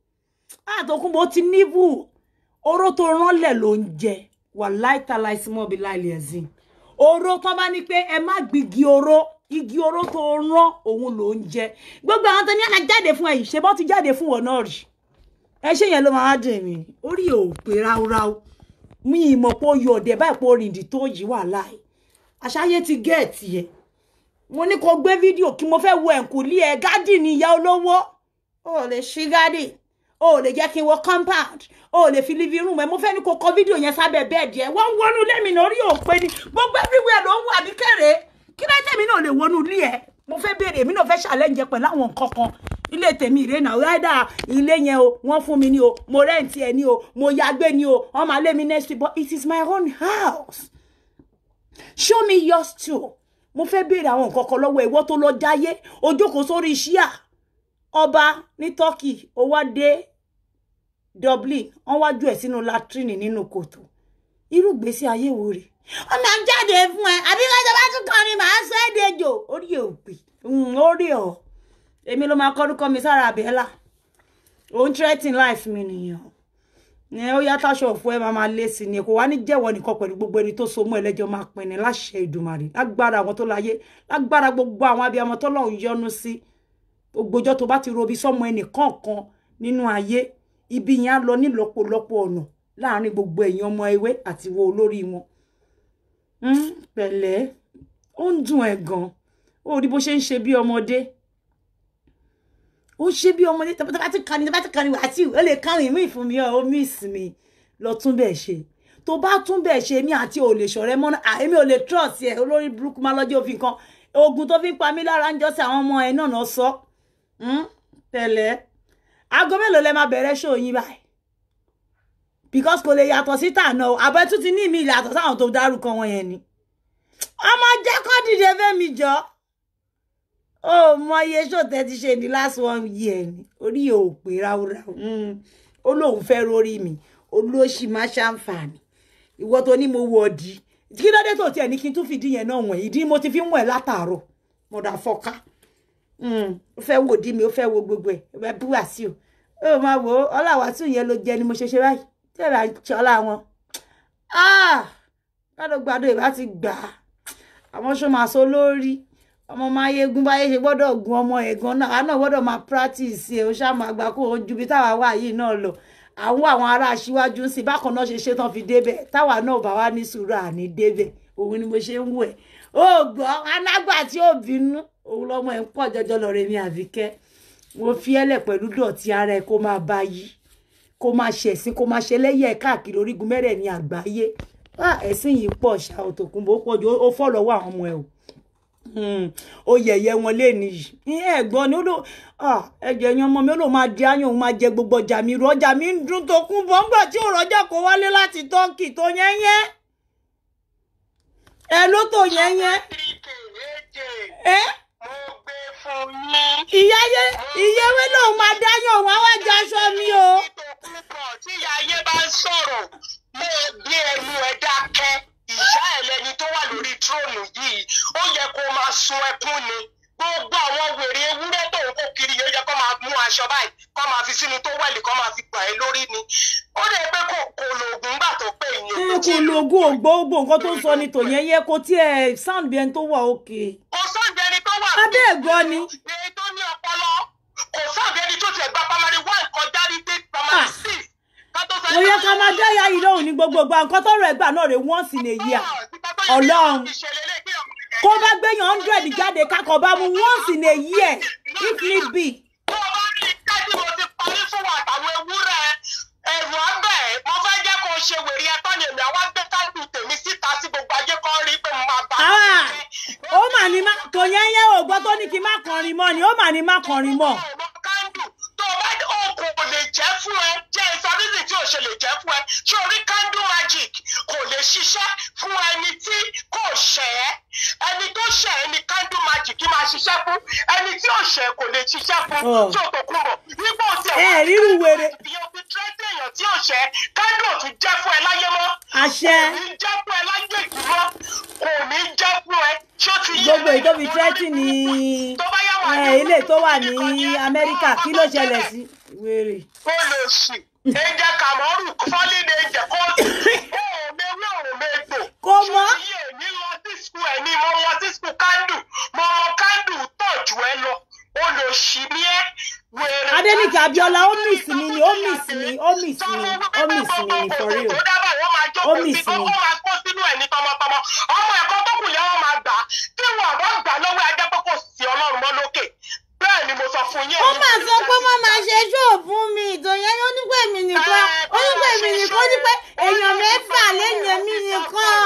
àtọkùnbọ̀ ti níbù oró tó ránlẹ̀ ló ń jẹ wà láìtàláì sí mọ́bí láìlẹ̀ ẹ̀sìn oró tó bá ní pé ẹ má gbígi oró igi oró tó rán òun ló ń jẹ gbogbo àwọn tó ní àná jáde fún ẹyìn ṣe bọ́ ti jáde fún wọn náà rí ẹ ṣe yẹn ló máa dùn mí orí ò pé ráúráú mi ìmọ̀ pé ó yọ ọ̀dẹ̀ báyìí pé orìndì tó yìí wà láì àṣàyẹ ti gẹ̀ẹ́tì ẹ̀ mo ní kó gbé fídíò kí mo fẹ́ wo ẹ̀kúnlé ẹ̀ gádì ní ìyá olówó ó lè ṣí gádì ó lè jẹ́ kí n wo compound ó lè fi living room ẹ̀ mo fẹ́ ní kó kọ fídíò yẹn sábẹ́ bẹ́ẹ̀dì ẹ̀ wọ́n wọnú lẹ́mìnà orí òpé ni gbogbo everywhere ló ń wà ní kéré kí ló tẹ̀mí náà lè wọnú ilé ẹ̀ mo fẹ́ béèrè èmi náà fẹ́ challenge pẹ̀lú àwọn nǹkan kan ilé tèmi ìrè náà ráìdà ilé yẹn o wọ́n fún mi ní o mo rẹ́ǹtì ẹ̀ ní o mo yàgbé ní o wọ́n máa lé mi next week but it is my own house show me yours too mo fẹ́ béèrè àwọn nǹkan kan lọ́wọ́ ìwọ tó lọ jáyé o jókòó sórí ṣíà ọba ní turkey ó wá dé dublin wọ́n wá jù ẹ̀ sínú latrine nínú kòtò irú gbèsè ayé wo rèé ọmọ à ń jáde fún ẹ àbí lọ́jọ́ bá tún kọrin màá sọ ẹ́ dejò orí ò pè orí ọ̀ èmi ló máa kọ́dúkọ mi sára àbẹ́là òun threatening life mi nìyẹn ní ó yá táṣọ òfò ẹ máa máa lé sí ni kò wá ní jẹ́wọ́ nìkan pẹ̀lú gbogbo ẹni tó so mọ́ ẹlẹ́jọ́ máa pin ní láṣẹ Ìdùmarè lágbára àwọn tó láyé lágbára gbogbo àwọn abiyamọ tó lọ́hùn yọ́nú sí ògbójọ́ tó bá ti robi sọ́mọ ẹnì kọ̀ọ̀kan nínú ayé ibi yẹn á lọ nílọ́pọ̀lọpọ̀ ọ̀nà láàárín gbogbo ẹ̀yin ọmọ ewé àti wo olórí wọn pẹ̀lẹ́ ó ń dùn ẹ̀ gan ó rí bó ṣe ń ṣe bí ọmọdé ó ń ṣe bí ọmọdé tó bá ti kàní tó bá ti kàní Wàsíù ó lè kárìn mí fún mi ó miss mi lọ tún bẹ́ẹ̀ ṣe tó bá tún bẹ́ẹ̀ ṣe mí àti ò lè ṣọ̀rẹ́ mọ́ náà èmi ò lè trust ẹ̀ olórí burúkú máa lọ́jọ́ òfin kan oògùn tó fi ń pa mí lára ń jọ́ sí àwọn ọmọ ẹ̀ náà náà sọ pẹ̀lẹ́ aago mélòó lẹ máa bẹ̀rẹ̀ ṣó yín báyìí because kò lè yàtọ̀ sí tànà o àbẹ tún ti ní ìmí ìyàtọ̀ sáwọn tó dárúkọ wọn yẹn ni ọmọ jẹ́ kó dìde fẹ́mi jọ ó mọ iye ṣòtẹ́ ti ṣe ní last one year ni orí ò pé ráúráú ó lóun fẹ́ rórí mi olóṣì má ṣàǹfààní ìwọ tó ní mo wọ ọdí kí ló dé tó tiẹ̀ ní kí n tún fìdí yẹn náà wọ̀nyí ìdí mo ti fi ń wọ̀ ẹ́ látàárọ̀ mọ̀dà fọ́ká ó fẹ́ wò dí mi ó fẹ́ wo gbogbo ẹ̀ ẹ bú Wàsíù ó máa wò ó ọláwàsíù yẹn ló jẹ ni mo ṣe ṣe báyìí tẹ́lẹ̀ àjọlá wọn gbàdọ̀gbàdọ ìbá ti gbà á àwọn ṣó máa sọ lórí ọmọ máa yegun báyé ṣe gbọ́dọ̀ gun ọmọ ẹ̀gan náà àá náà gbọ́dọ̀ máa practice ẹ̀ ó ṣáà máa gbà kó o ju bí táwa wà yìí náà lọ àwọn àwọn ará aṣíwájú ń sìn bákan náà ṣe ṣe tán fi débẹ̀ táwa náà bá wá ní sùúrù àní débẹ̀ òun ni mo ṣe ń wò ẹ̀ ó gbọ́ anágbà tí ó bínú òun lọ́mọ ẹ̀ ń pọ̀ jọjọ lọ rẹ̀ mi àbíkẹ́ mo fi ẹ́lẹ̀ pẹ̀lú dọ̀tí ara ẹ̀ kó máa bá yí kó máa ṣẹ̀sìn kó máa ṣe lẹ́yẹ̀ káàkiri orígun mẹ́rẹ̀ẹ̀rin àgbáyé ẹ̀sìn yìí pọ̀ ṣá Tòkunbọ̀ ó pọ̀ jù ó fọ́ lọ́wọ́ àwọn ọmọ ẹ̀ o Hmm, ó yẹ̀yẹ́ wọn léni yìí ní ẹ̀gbọ́n ni ó lò ah, ẹ̀jẹ̀ yan ọmọ mi ó lò máa di áyàn òun máa jẹ gbogbo ọjà mi rú ọjà mi ń dún tó kún bọ́ ńgbà tí ò rọ́jà kó wálé láti tọ́kì tó yẹ́yẹ́ ẹ ló tó yẹ́yẹ́ ẹ mo gbé fún yín. ìyá yẹ ìyá ewé lòun máa dáyàn òun àwọn àjọ aṣọ mi o. púpọ̀ tí ìyá ayé bá ń sọ̀rọ̀ mo gbé ẹnu ẹ dákẹ́ ìyá ẹ lẹni tó wà lórí tróònù yìí ó yẹ kó máa sun ẹkún ni gbogbo àwọn wèrè ewúrẹ́ tó ń kó kiri yóò yẹ kó máa mú aṣọ báyìí kó máa fi sínú tó wẹ̀lì kó máa fi gbà ẹ́ lórí ni ó lè pé kò kò lóògùn gbà tó pé ẹ ìyẹn kò lo ogún ògbógbò nǹkan tó ń sọ ni tòyẹ́yẹ́ kò tiẹ̀ sound bí ẹni tó wà òkè. kò sóúnjẹ ẹni tó wà abẹ́ ẹ̀gbọ́n ni. èyí tó ní ọpọlọ kò sáàbì ẹni tó tiẹ̀ gba primary one kọjá ní dé primary Ah. six ká tó sọ kò yẹ ká máa dáyà yìí lóhùn ní gbogbo ìgbà nǹkan tọrọ ẹgbà náà rè once in a year. Ọlọ́run. kó bá gbéyàn hundred jáde kákọ̀ bá mu once in a year if need be. tó o bá rí kájí mo ti parí fún wa àtàwọn ewúrẹ́ ẹ̀rù abẹ́ mo fẹ́ jẹ́ kó o ṣe wèrè ẹ̀tọ́ ni èmi àwa gbé káńtù tèmi síta sí gbogbo ayé kan rí pé mo máa bá a Ah, ó mà ní má kò yẹn yẹ ògbọ́ tó ní kí n má kọrin mọ́ ni ó mà ní má kọrin mọ́. ọmọ kándù tó o bá oògùn kò lè jẹ́ fún ẹ jẹ́ ìsọdísì tí o ṣe lè jẹ́ fún ẹ ṣé o rí kándù magic kò lè ṣiṣẹ́ fún ẹni tí kò ṣẹ̀ ẹ́ ẹni tó ṣẹ̀ ẹ́ ni kándù magic máa ṣiṣẹ́ fún ẹni tí ò ṣẹ̀ kò lè ṣiṣẹ́ fún Oh. tí o tó kún bọ̀ nígbà tí ẹ ẹ ríru wèrè ìyẹn fi tírẹ́tì èèyàn tí ò ṣẹ̀ kándù ò tún jẹ́ fún ẹ láyé mọ́ àṣẹ kò ní jẹ́ fún ẹ láyé ìdúró kò ní jẹ́ fún ẹ ṣó ti yé gbogbo èyí tó fi tírẹ́tì ní tó bá yá wà ẹ, ilé tó wà ní amẹ́ríkà kí ló ṣẹlẹ̀ sí wèrè. ó lè sì ẹjẹ kàmọ́rù fọ́lì ní ẹjẹ kóòtù ó mewé òun mẹ́gbò. Kò mọ́. iye ní lọ sí skul ẹ̀ ní mo lọ sí skul kándù mo mọ kándù tọ̀ jù ẹ lọ ó lè ṣì ní ẹ wèrè. Adéníkè Abíọ́lá ó miss mi ni ó miss mi ó miss mi ó miss mi ni for real. tó dábàá wọ́n máa Ó jókòó miss sí mi. ó máa kó sínú ẹ̀ ní tọmọtọmọ ọmọ ẹ̀kọ́ tó kù yẹn wọ́n máa gbà á tí wọn bá gbà lọ́wọ́ ajá pé kò sí ọlọ́run mọ́ lókè bẹ́ẹ̀ ni mo sọ fún yín. ó mà sọ pé wọ́n máa ṣe ṣóòbù mi ìtòyẹ́ ó ní pé èmi nìkan ó ní pé èmi nìkan ó ní pé èèyàn mẹ́fà lẹ́yìn èmi nìkan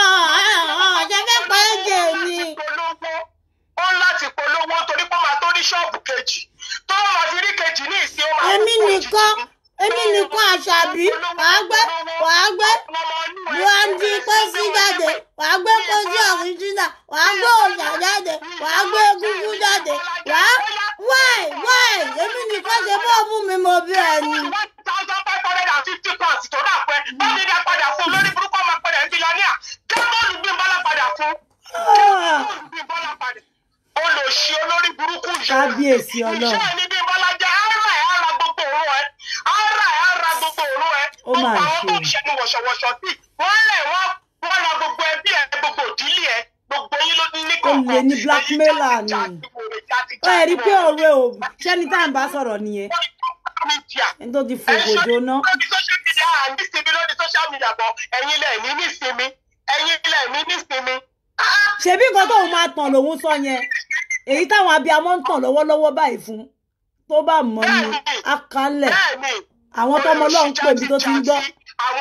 ṣe fẹ́ pa ẹ̀jẹ̀ mi. polówó ó ń láti polówó torí pé ó máa tó ní ṣọ́ọ̀bù kejì tó wọ́n máa fi rí kejì ní ìsín ó máa èmi pọ̀ jù nìkan sí. èmi nìkan àṣàbí wàá gbé wàá gbé buhari pẹ́sí jáde wàá gbé pẹ́sí ọ̀ríjìnà wàá gbé òòṣà jáde wàá gbé egúngún jáde wàá wáì wáì èmi nìkan ṣe bọ́ọ̀bù mi mo bí ẹni. one thousand five hundred and fifty pounds tó dà pẹ́ báyìí dá padà fún lórí burúkú ọmọ padà ń bílíọ̀nìà kẹ́bọ́ọ̀lù bí bọ́lá padà fún kẹ́bọ́ọ̀lù bí bọ́lá padà olùsí olórí burúkú yìí. Kábíyèsí Ọlọ́run. iṣẹ́ ní bí bọ́lá jẹ́ ara ẹ̀ ara gbogbo òru ẹ̀ ara ẹ̀ ara gbogbo òru ẹ̀ Ó mà gbogbo àwọn tó ń ṣe. ṣe ní wọ̀ṣọ̀wọ̀ṣọ̀ sí wọ́n lẹ̀ wọ́n wọ́n ra gbogbo ẹbí ẹ̀ gbogbo ìdílé ẹ̀ gbogbo yín ló ní kọ̀ọ̀kan. Olè ní blackmailer ni. ó yẹ rí pé ọ̀rọ̀ ẹ̀ ò ṣẹ́ni tá à ń bá sọ̀rọ̀ nìyẹn ẹni tó ti fògò jóná. lórí social media à ń nísinmi lórí social media bọ̀ ẹ̀yin lẹ̀ ní nísinmi ẹ̀yin lẹ̀ ní nísinmi. Ah! ṣebí nǹkan tóun máa tàn lòun sọ yẹn èyí táwọn abiyamọ ń tàn lọ́wọ́lọ́wọ́ báyìí fún tó bá mọ̀ ní akalẹ̀ bẹ́ẹ̀ni àwọn tọmọ Ọlọ́run pè mí tó ti ń gbọ́.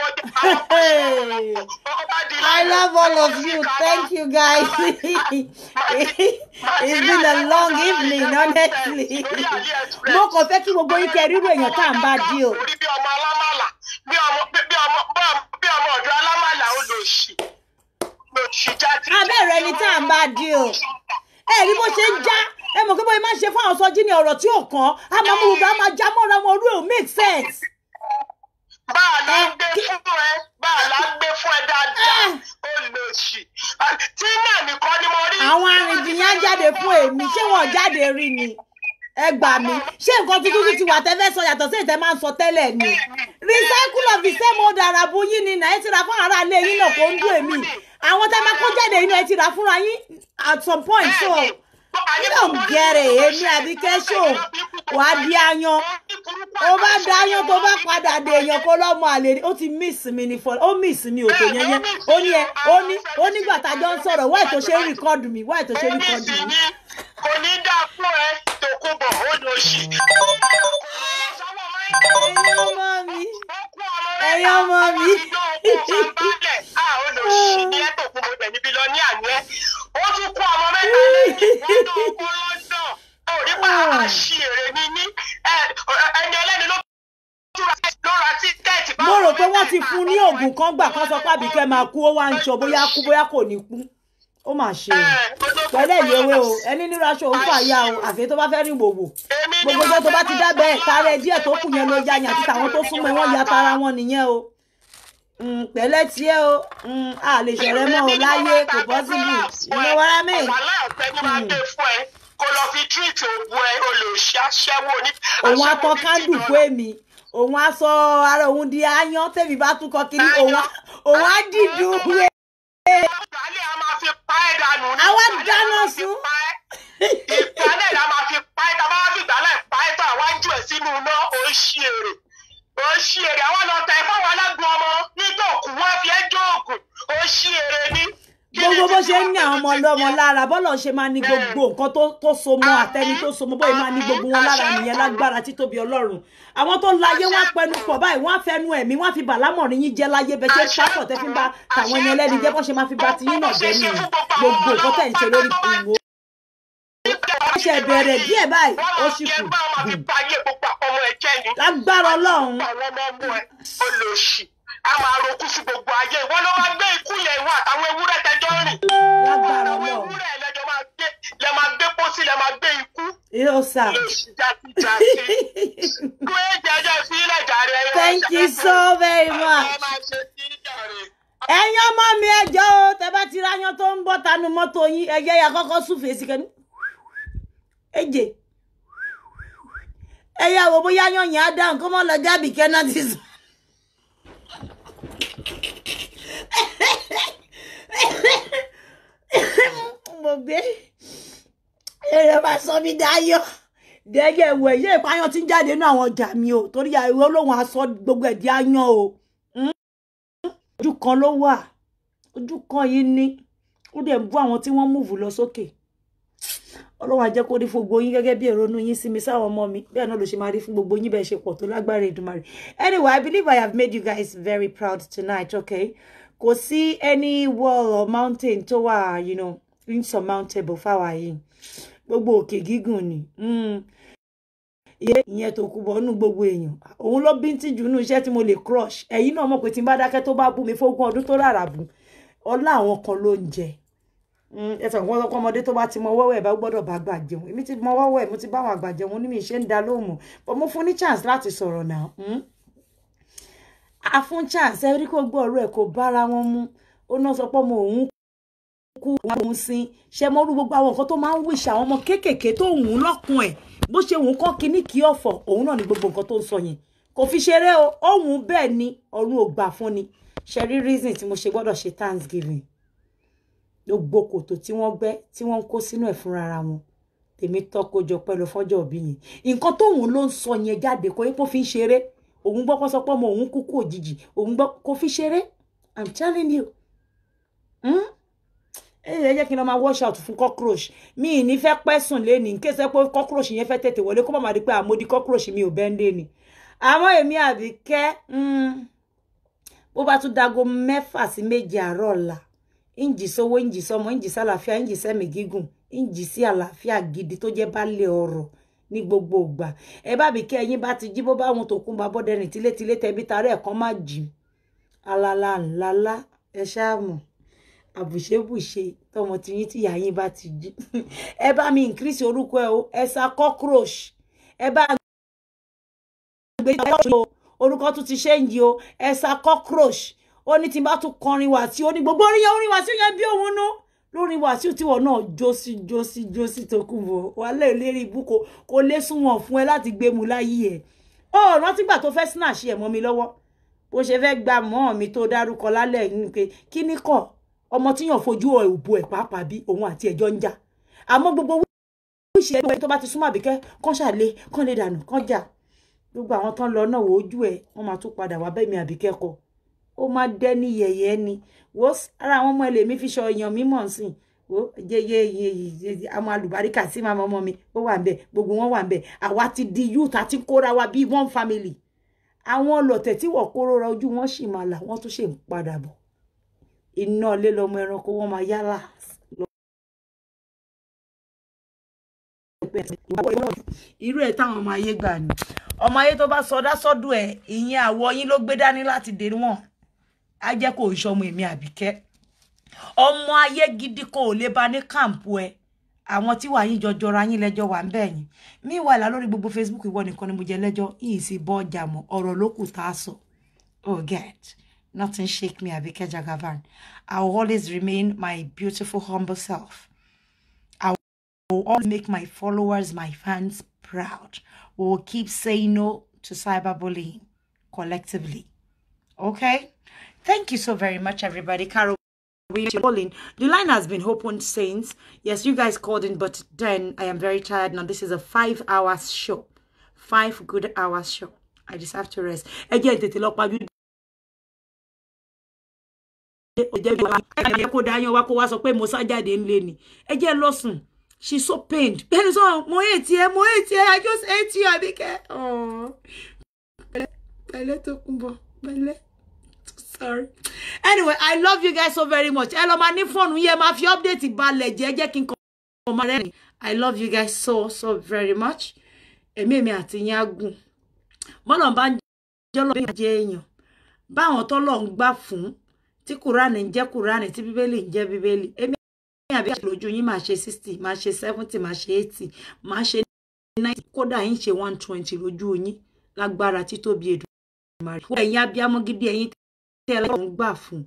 I love all of you. Thank you, guys. It's been a long evening, honestly. Mo kàn fẹ́ kí gbogbo yín kẹ́ rírò èèyàn tá à ń bá dí o. orí bí ọmọ alámàlà bí ọmọ bí ọmọ bí ọmọ ọ̀dọ́ alámàlà ó lò sí lò sí jáde. Abẹ́rẹ́ ni tá à ń bá dí o. Ẹ rí bó ṣe ń já. Ẹ mọ̀ pé bóyá máa ń ṣe fún àwọn sọ́jí ní ọ̀rọ̀ tí ò kàn. A máa mú gbogbo a máa já mọ́ra wọn orú ẹ̀ ò make sense. báà la ń gbé fún ẹ báà la ń gbé fún ẹ dáadáa ó lò sí. tí náà nìkan ni mo rí. Àwọn arìnrìn-yẹn á jáde fún èmi. Ṣé wọn ò jáde rí ni? Ẹ gbà mí. Ṣé nǹkan tuntun tún ti wà tẹ́ fẹ́ sọ yàtọ̀ sí ìtẹ́ máa ń sọ tẹ́lẹ̀ ni? Recycle of the same old arabu yín ni náà ẹ ti ra fún ara ilé yín náà kó ń dún èmi. Àwọn tẹ́ máa kó jáde yín náà ẹ ti ra fúnra yín at some point so. You don't get it. Èmi àbí kẹ́sọ̀ wà á di ayan. Ó bá da ayan tó bá padà dé èèyàn kó lọ́mọ àlè rí. Ó ti miss mi ní fọ́. Ó miss mi òtò yẹn yẹn. Ó ní ẹ ó ní ó nígbà tá a jọ ń sọ̀rọ̀ wáì tó ṣe ń rìkọ́dù mi wáì tó ṣe ń rìkọ́dù mi. kò ní dáa fún ẹ tòkunbọ̀ ó lò sí. Ẹ̀yin ọmọ mi. Ẹ̀yin ọmọ mi. ó tún kó ọmọ mẹ́ta lé fún ní oògùn kan gbà kan sọ pé àbíkẹ́ máa kú ó wá ń sọ bóyá kú bóyá kò ní kú ó mà ṣe o pẹ̀lẹ́ ìyẹwé o ẹni nínú aṣọ òun fàyà o àfi tó bá fẹ́ rìn wòwò gbogbo ọjọ́ tó bá ti dábẹ́ kárẹ́ díẹ̀ tó kù yẹn ló ya yàn àti tàwọn tó súnmọ́ wọn ya tara wọn nìyẹn o Mm, pẹ̀lẹ́ tiẹ̀ o Mm, a lè ṣọ̀rẹ́ mọ́ o láyé kò possible ìmọ̀ wàrà mi. wàhálà ọ̀fẹ́ ni máa gbé fún ẹ kó lọ fi tírìtì ògùn ẹ olùṣí aṣẹ́wó ní. òun á tọ́ kándù fún èmi òun á sọ ara òun di aáyán tèmi bá tún kọ kiri òun á òun á dìdú wé. ìgbálẹ̀ a máa fi pa ẹ́ dànù ní. Àwa ìgbálẹ̀ a dáná máa fi sun. pa ẹ́. ìgbálẹ̀ la máa fi pa ẹ́ tá a bá fi ìgbálẹ̀ pa ẹ́ tó àwa ń jù ẹ́ sínú iná ó ṣí èrè ó ṣí èrè àwọn lọ tẹ fáwọn alágbó ọmọ nítòkù wọn fi ẹ́ jó òògùn ó ṣí èrè ní. Kí ni gbogbo bó títí ṣe ń ní àwọn ọmọ ọmọ ọlọ́mọ lára bọ́lọ̀ ṣe máa ní gbogbo nǹkan tó tó so mọ́ àtẹni tó so mọ́ bóyá máa ní gbogbo wọn lára nìyẹn lágbára títóbi ọlọ́run àwọn tó láyé wọn á pẹnu pọ̀ báyìí wọn á fẹnu ẹ̀mí wọn á fi bàlámọ̀rin yín jẹ́ láyé bẹ́ẹ̀ ṣe ń pápọ̀ tẹ́ fi ń bá tàwọn ẹni ẹlẹ́ni jẹ́ bọ́n ṣe máa fi bá tiyín náà jẹ́ nìyẹn gbogbo nǹkan tẹ̀ ń ṣe lórí ìwò ó ṣe bẹ̀rẹ̀ díẹ̀ báyìí ó sì kù wọ́n máa fi pa ayé gbogbo ọmọ ẹ̀ jẹ́ ni. lágbára ọlọ́run àwọn ọmọ ọmọ ẹ olóṣì a máa roku sí gbogbo ayé ìwọ ló máa gbé ikú yẹn ìwọ àtàwọn ewúrẹ́ tẹjọ rìn lágbára àwọn ọlọ́run ewúrẹ́ lẹjọ máa gbé lẹ máa gbé pósí lẹ máa gbé ikú yóò sà. olóṣì jásíjásí kó e jẹjẹ sílẹ̀ jàre ẹ thank you so very much. ẹ máa ṣe sí jàre. ẹ̀yin ọmọ mi ẹjọ́ o tẹ bá ti ráyán tó ń bọ̀ tanu mọ́tò yín ẹ̀yẹ́ ya kọ́kọ́ súfèé sí kẹ́ni èjè ẹ̀yà wò bóyá yan yẹn á dáhùn kó mọ́ lọ jábì kẹ́nà ti sùn. mo gbé èrè bá sọ mí dáyọ̀ dẹ́gẹ̀ wẹ̀ yé ìpáyán ti ń jáde nínú àwọn ọjà mi o torí àìwé olóhùn aṣọ gbogbo ẹ̀ di áyán o ojú kan ló wà ojú kan yìí ní ó dẹ̀ ń bú àwọn tí wọ́n múùfù lọ sókè ọlọ́run á jẹ́ kó rí fún gbogbo yín gẹ́gẹ́ bí ìrònú yín sí mi sáwọn ọmọ mi bẹ́ẹ̀ náà ló ṣe máa rí fún gbogbo yín bẹ́ẹ̀ ṣe pọ̀ tó lágbára Èdùmàrè anyway I believe I have made you guys very proud tonight okay kò sí any wall or mountain tó wà you know insurmountable fáwa yìí gbogbo òkè gígùn ni mm. ìyẹn ìyẹn tó kú bọ̀ nínú gbogbo èèyàn òun ló bí ń tìjú nínú iṣẹ́ tí mo lè crush ẹ̀yin náà mọ̀ pé tí n bá dákẹ́ tó bá bú mi fógún ọdún tó rárá bù ọlá àwọn kan ló ń jẹ ẹsẹ̀ wọn lọ́kọ́ ọmọdé tó bá ti mọ wọ́wọ́ ẹ̀ bá gbọ́dọ̀ bá gbà jẹun èmi ti mọ wọ́wọ́ ẹ̀ mo ti bá àwọn àgbà jẹun ní mi ṣe ń da lóhùn mọ́ but mo fún ní chance láti sọ̀rọ̀ náà a fún chance ẹ rí kó gbọ́ ọ̀rọ̀ ẹ̀ kó bára wọn mú ó náà sọ pé ọmọ òun kú òun sin ṣe mọ́ rú gbogbo àwọn nǹkan tó máa ń wíṣ àwọn ọmọ kéékèèké tó wù ú lọ́kùn ẹ̀ bó ṣe wù ú kọ́ kínní kí ọ̀fọ̀ òun náà ní gbogbo nǹkan tó ń sọ yẹn kò fi ṣeré o òun bẹ́ẹ̀ ni ọ̀run ò gbà fún ni ṣe rí reason tí mo ṣe gbọ́dọ̀ ṣe thanksgiving gbogbo kòtò tí wọ́n gbẹ́ tí wọ́n ń kó sínú ẹ̀ fúnra ara wọn tèmi tọ́kọ jọ pẹ́ lọ fọ́jọ́ òbí yẹn nǹkan tóun ló ń sọ yẹn jáde kó epo fi ń ṣeré òun gbọ́ kó sọ pé ọmọ òun kúkú òjijì òun gbọ́ kó fi ṣeré i'm telling you ẹ ẹ jẹ́ kí n lọ máa wash out fún cockroach mi ì ní fẹ́ pẹ́ sùn léni ní kése pé cockroach yẹn fẹ́ tètè wọlé kó má má di pé àmódi cockroach mi ò bẹ́ẹ̀ lé ni àmọ́ èmi Àbíkẹ́ bó bá tún dago mẹ́fà sí méje àárọ̀ ọ̀la ìǹjì sówó ìǹjì sọmọ ìǹjì sálàáfíà ìǹjì sẹ́mi gígùn ìǹjì sí àlàáfíà gidi tó jẹ́ baálẹ̀ ọ̀rọ̀ ní gbogbo ìgbà ẹ bá bí kí ẹyin bá ti jí bó bá wọn tó kún bá bọ́dẹ rìn tílétílé tẹbí tarẹ́ ẹ̀kan má jì alala ńláńlá ẹ ṣáàmù àbùṣebùṣe tọmọ tiyín tí ìyá yín bá ti jí ẹ bá mi increase orúkọ ẹ o ẹ sa cockroach ẹ bá gbé orúkọ tún ti ṣe ń yí o ẹ sa cockroach ó ní tí n bá tún kọrin Wàsíù ó ní gbogbo orin yẹn orin Wàsíù yẹn bí òun nú lórí Wàsíù tíwọ náà jósí jósí jósí tó kù bọ wàhálà ìlérí ibú kò kò lè sunwọ̀n fún ẹ láti gbé mu láyé ẹ ó rántí gbà tó fẹ́ snatch ẹ̀ mọ́ mi lọ́wọ́ bó ṣe fẹ́ gba mọ́ mi tó dárúkọ lálẹ́ ní pé kí ni kàn ọmọ tíyàn fojú ẹ̀ òbò ẹ̀ pàápàá bí òun àti ẹ̀jọ́ ń jà àmọ́ gbogbo wíṣẹ́ ẹgbẹ́ tó bá ti súnmọ́ Àbíkẹ́ kán ṣàlẹ̀ kán lè dànù kán jà gbogbo àwọn tán lọ náà wò ojú ẹ̀ wọ́n máa tún padà wá bẹ́ẹ̀ mi Àbíkẹ́ kọ́ ó máa dẹ́ ní yẹ̀yẹ́ ni wo ara àwọn ọmọ ẹlẹ́mí fi ṣọ èèyàn mímọ̀ sí wo yeye àwọn alùbáríkà sí màmá ọmọ mi ó wà nbẹ gbogbo wọn wà nbẹ àwa ti di youth àti kóra wa bíi one family àwọn ọlọ̀tẹ̀ tí wọ́n kóró ra ojú wọn sì máa là wọ́n tún ṣe ń padà bọ̀ iná ilé lọmọ ẹranko wọn máa yálà irú ẹ̀ táwọn ọmọ ayé gbà ni ọmọ ayé tó bá sọdá sọ́dọ̀ ẹ̀ ìyẹn àwọ̀ yín ló gbé dání láti dè wọ́n á jẹ́ kó o ṣọmọ èmi àbíkẹ́ ọmọ ayé gidi kò lè ba ní kàǹpù ẹ àwọn tí wàá yín jọjọra yín lẹ́jọ́ wà ń bẹ̀ yín meanwhile lórí gbogbo facebook ìwọ nìkan ni mo jẹ lẹ́jọ́ yìí sì bọ́ ọjà mọ́ ọ̀rọ̀ ló kù tá a sọ oh get nothing shake me Abike Jagaban I will always remain my beautiful humble self I will always make my followers my fans proud we will keep saying no to cyberbullying collectively okay thank you so very much everybody Carol we calling. The line has been opened since. Yes, you guys called in, but then I am very tired now. This is a five hours show. Five good hours show. I just have to rest. Again, tètè lọ pàjù. Ẹ kó dáyọ̀ wá kó wá sọ pé mo sá jáde ńlé ni. Ẹ jẹ́ lọ sùn. She's so pained. Bẹ́ẹ̀ni sọ, mo hate ẹ, mo hate ẹ, I just hate you, Abike. Oh. Pẹ̀lẹ́ tó kún bọ̀, pẹ̀lẹ́. Sorry. Anyway, I love you guys so very much. Ẹ lọ máa ní fóònù yẹn máa fi update balẹ̀ jẹ́ jẹ́ kí n kọ́ ọmọ rẹ̀ rìn. I love you guys so so very much. Èmi èmi àti yín á gùn. Bọ́lá bá ń jẹ́ ọlọ́run jẹ́ èèyàn. Báwọn tọ́lọ̀ ń gbà fún tí Kùránì ń jẹ́ Kùránì tí Bíbélì ń jẹ́ Bíbélì. Èmi àbí àti lójú yín máa ṣe sixty, máa ṣe seventy, máa ṣe eighty, máa ṣe ninety, kódà yín ṣe one twenty lójú yín lágbára títóbi Èdùmàrè. Ẹ̀yin abiyamọ gidi ẹ̀yin tí ẹ lọ́wọ́ ń gbà fún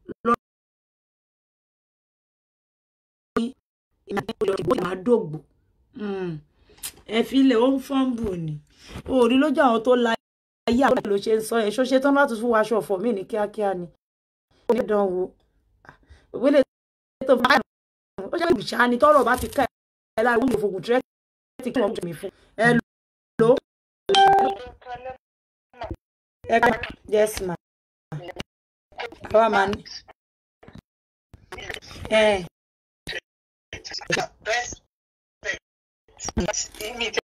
lọ́wọ́ máa dògbò ẹ filẹ̀ ó ń fọ́nbù ni òòrí lójú àwọn tó la ayé àwọn ló ṣe ń sọ ẹ ṣó ṣe tán láti fún wa aṣọ ọ̀fọ̀ mí ní kíákíá ni ó ní dán wo ìwélé tó bá ó ṣe ìbùsà ni tọrọ bá ti ká ẹ lára wọn ìfògùn tírẹ́tì kí wọ́n jù mí fún ẹ lò ó ẹ ká yes ma àwa máa ní. ẹ Best.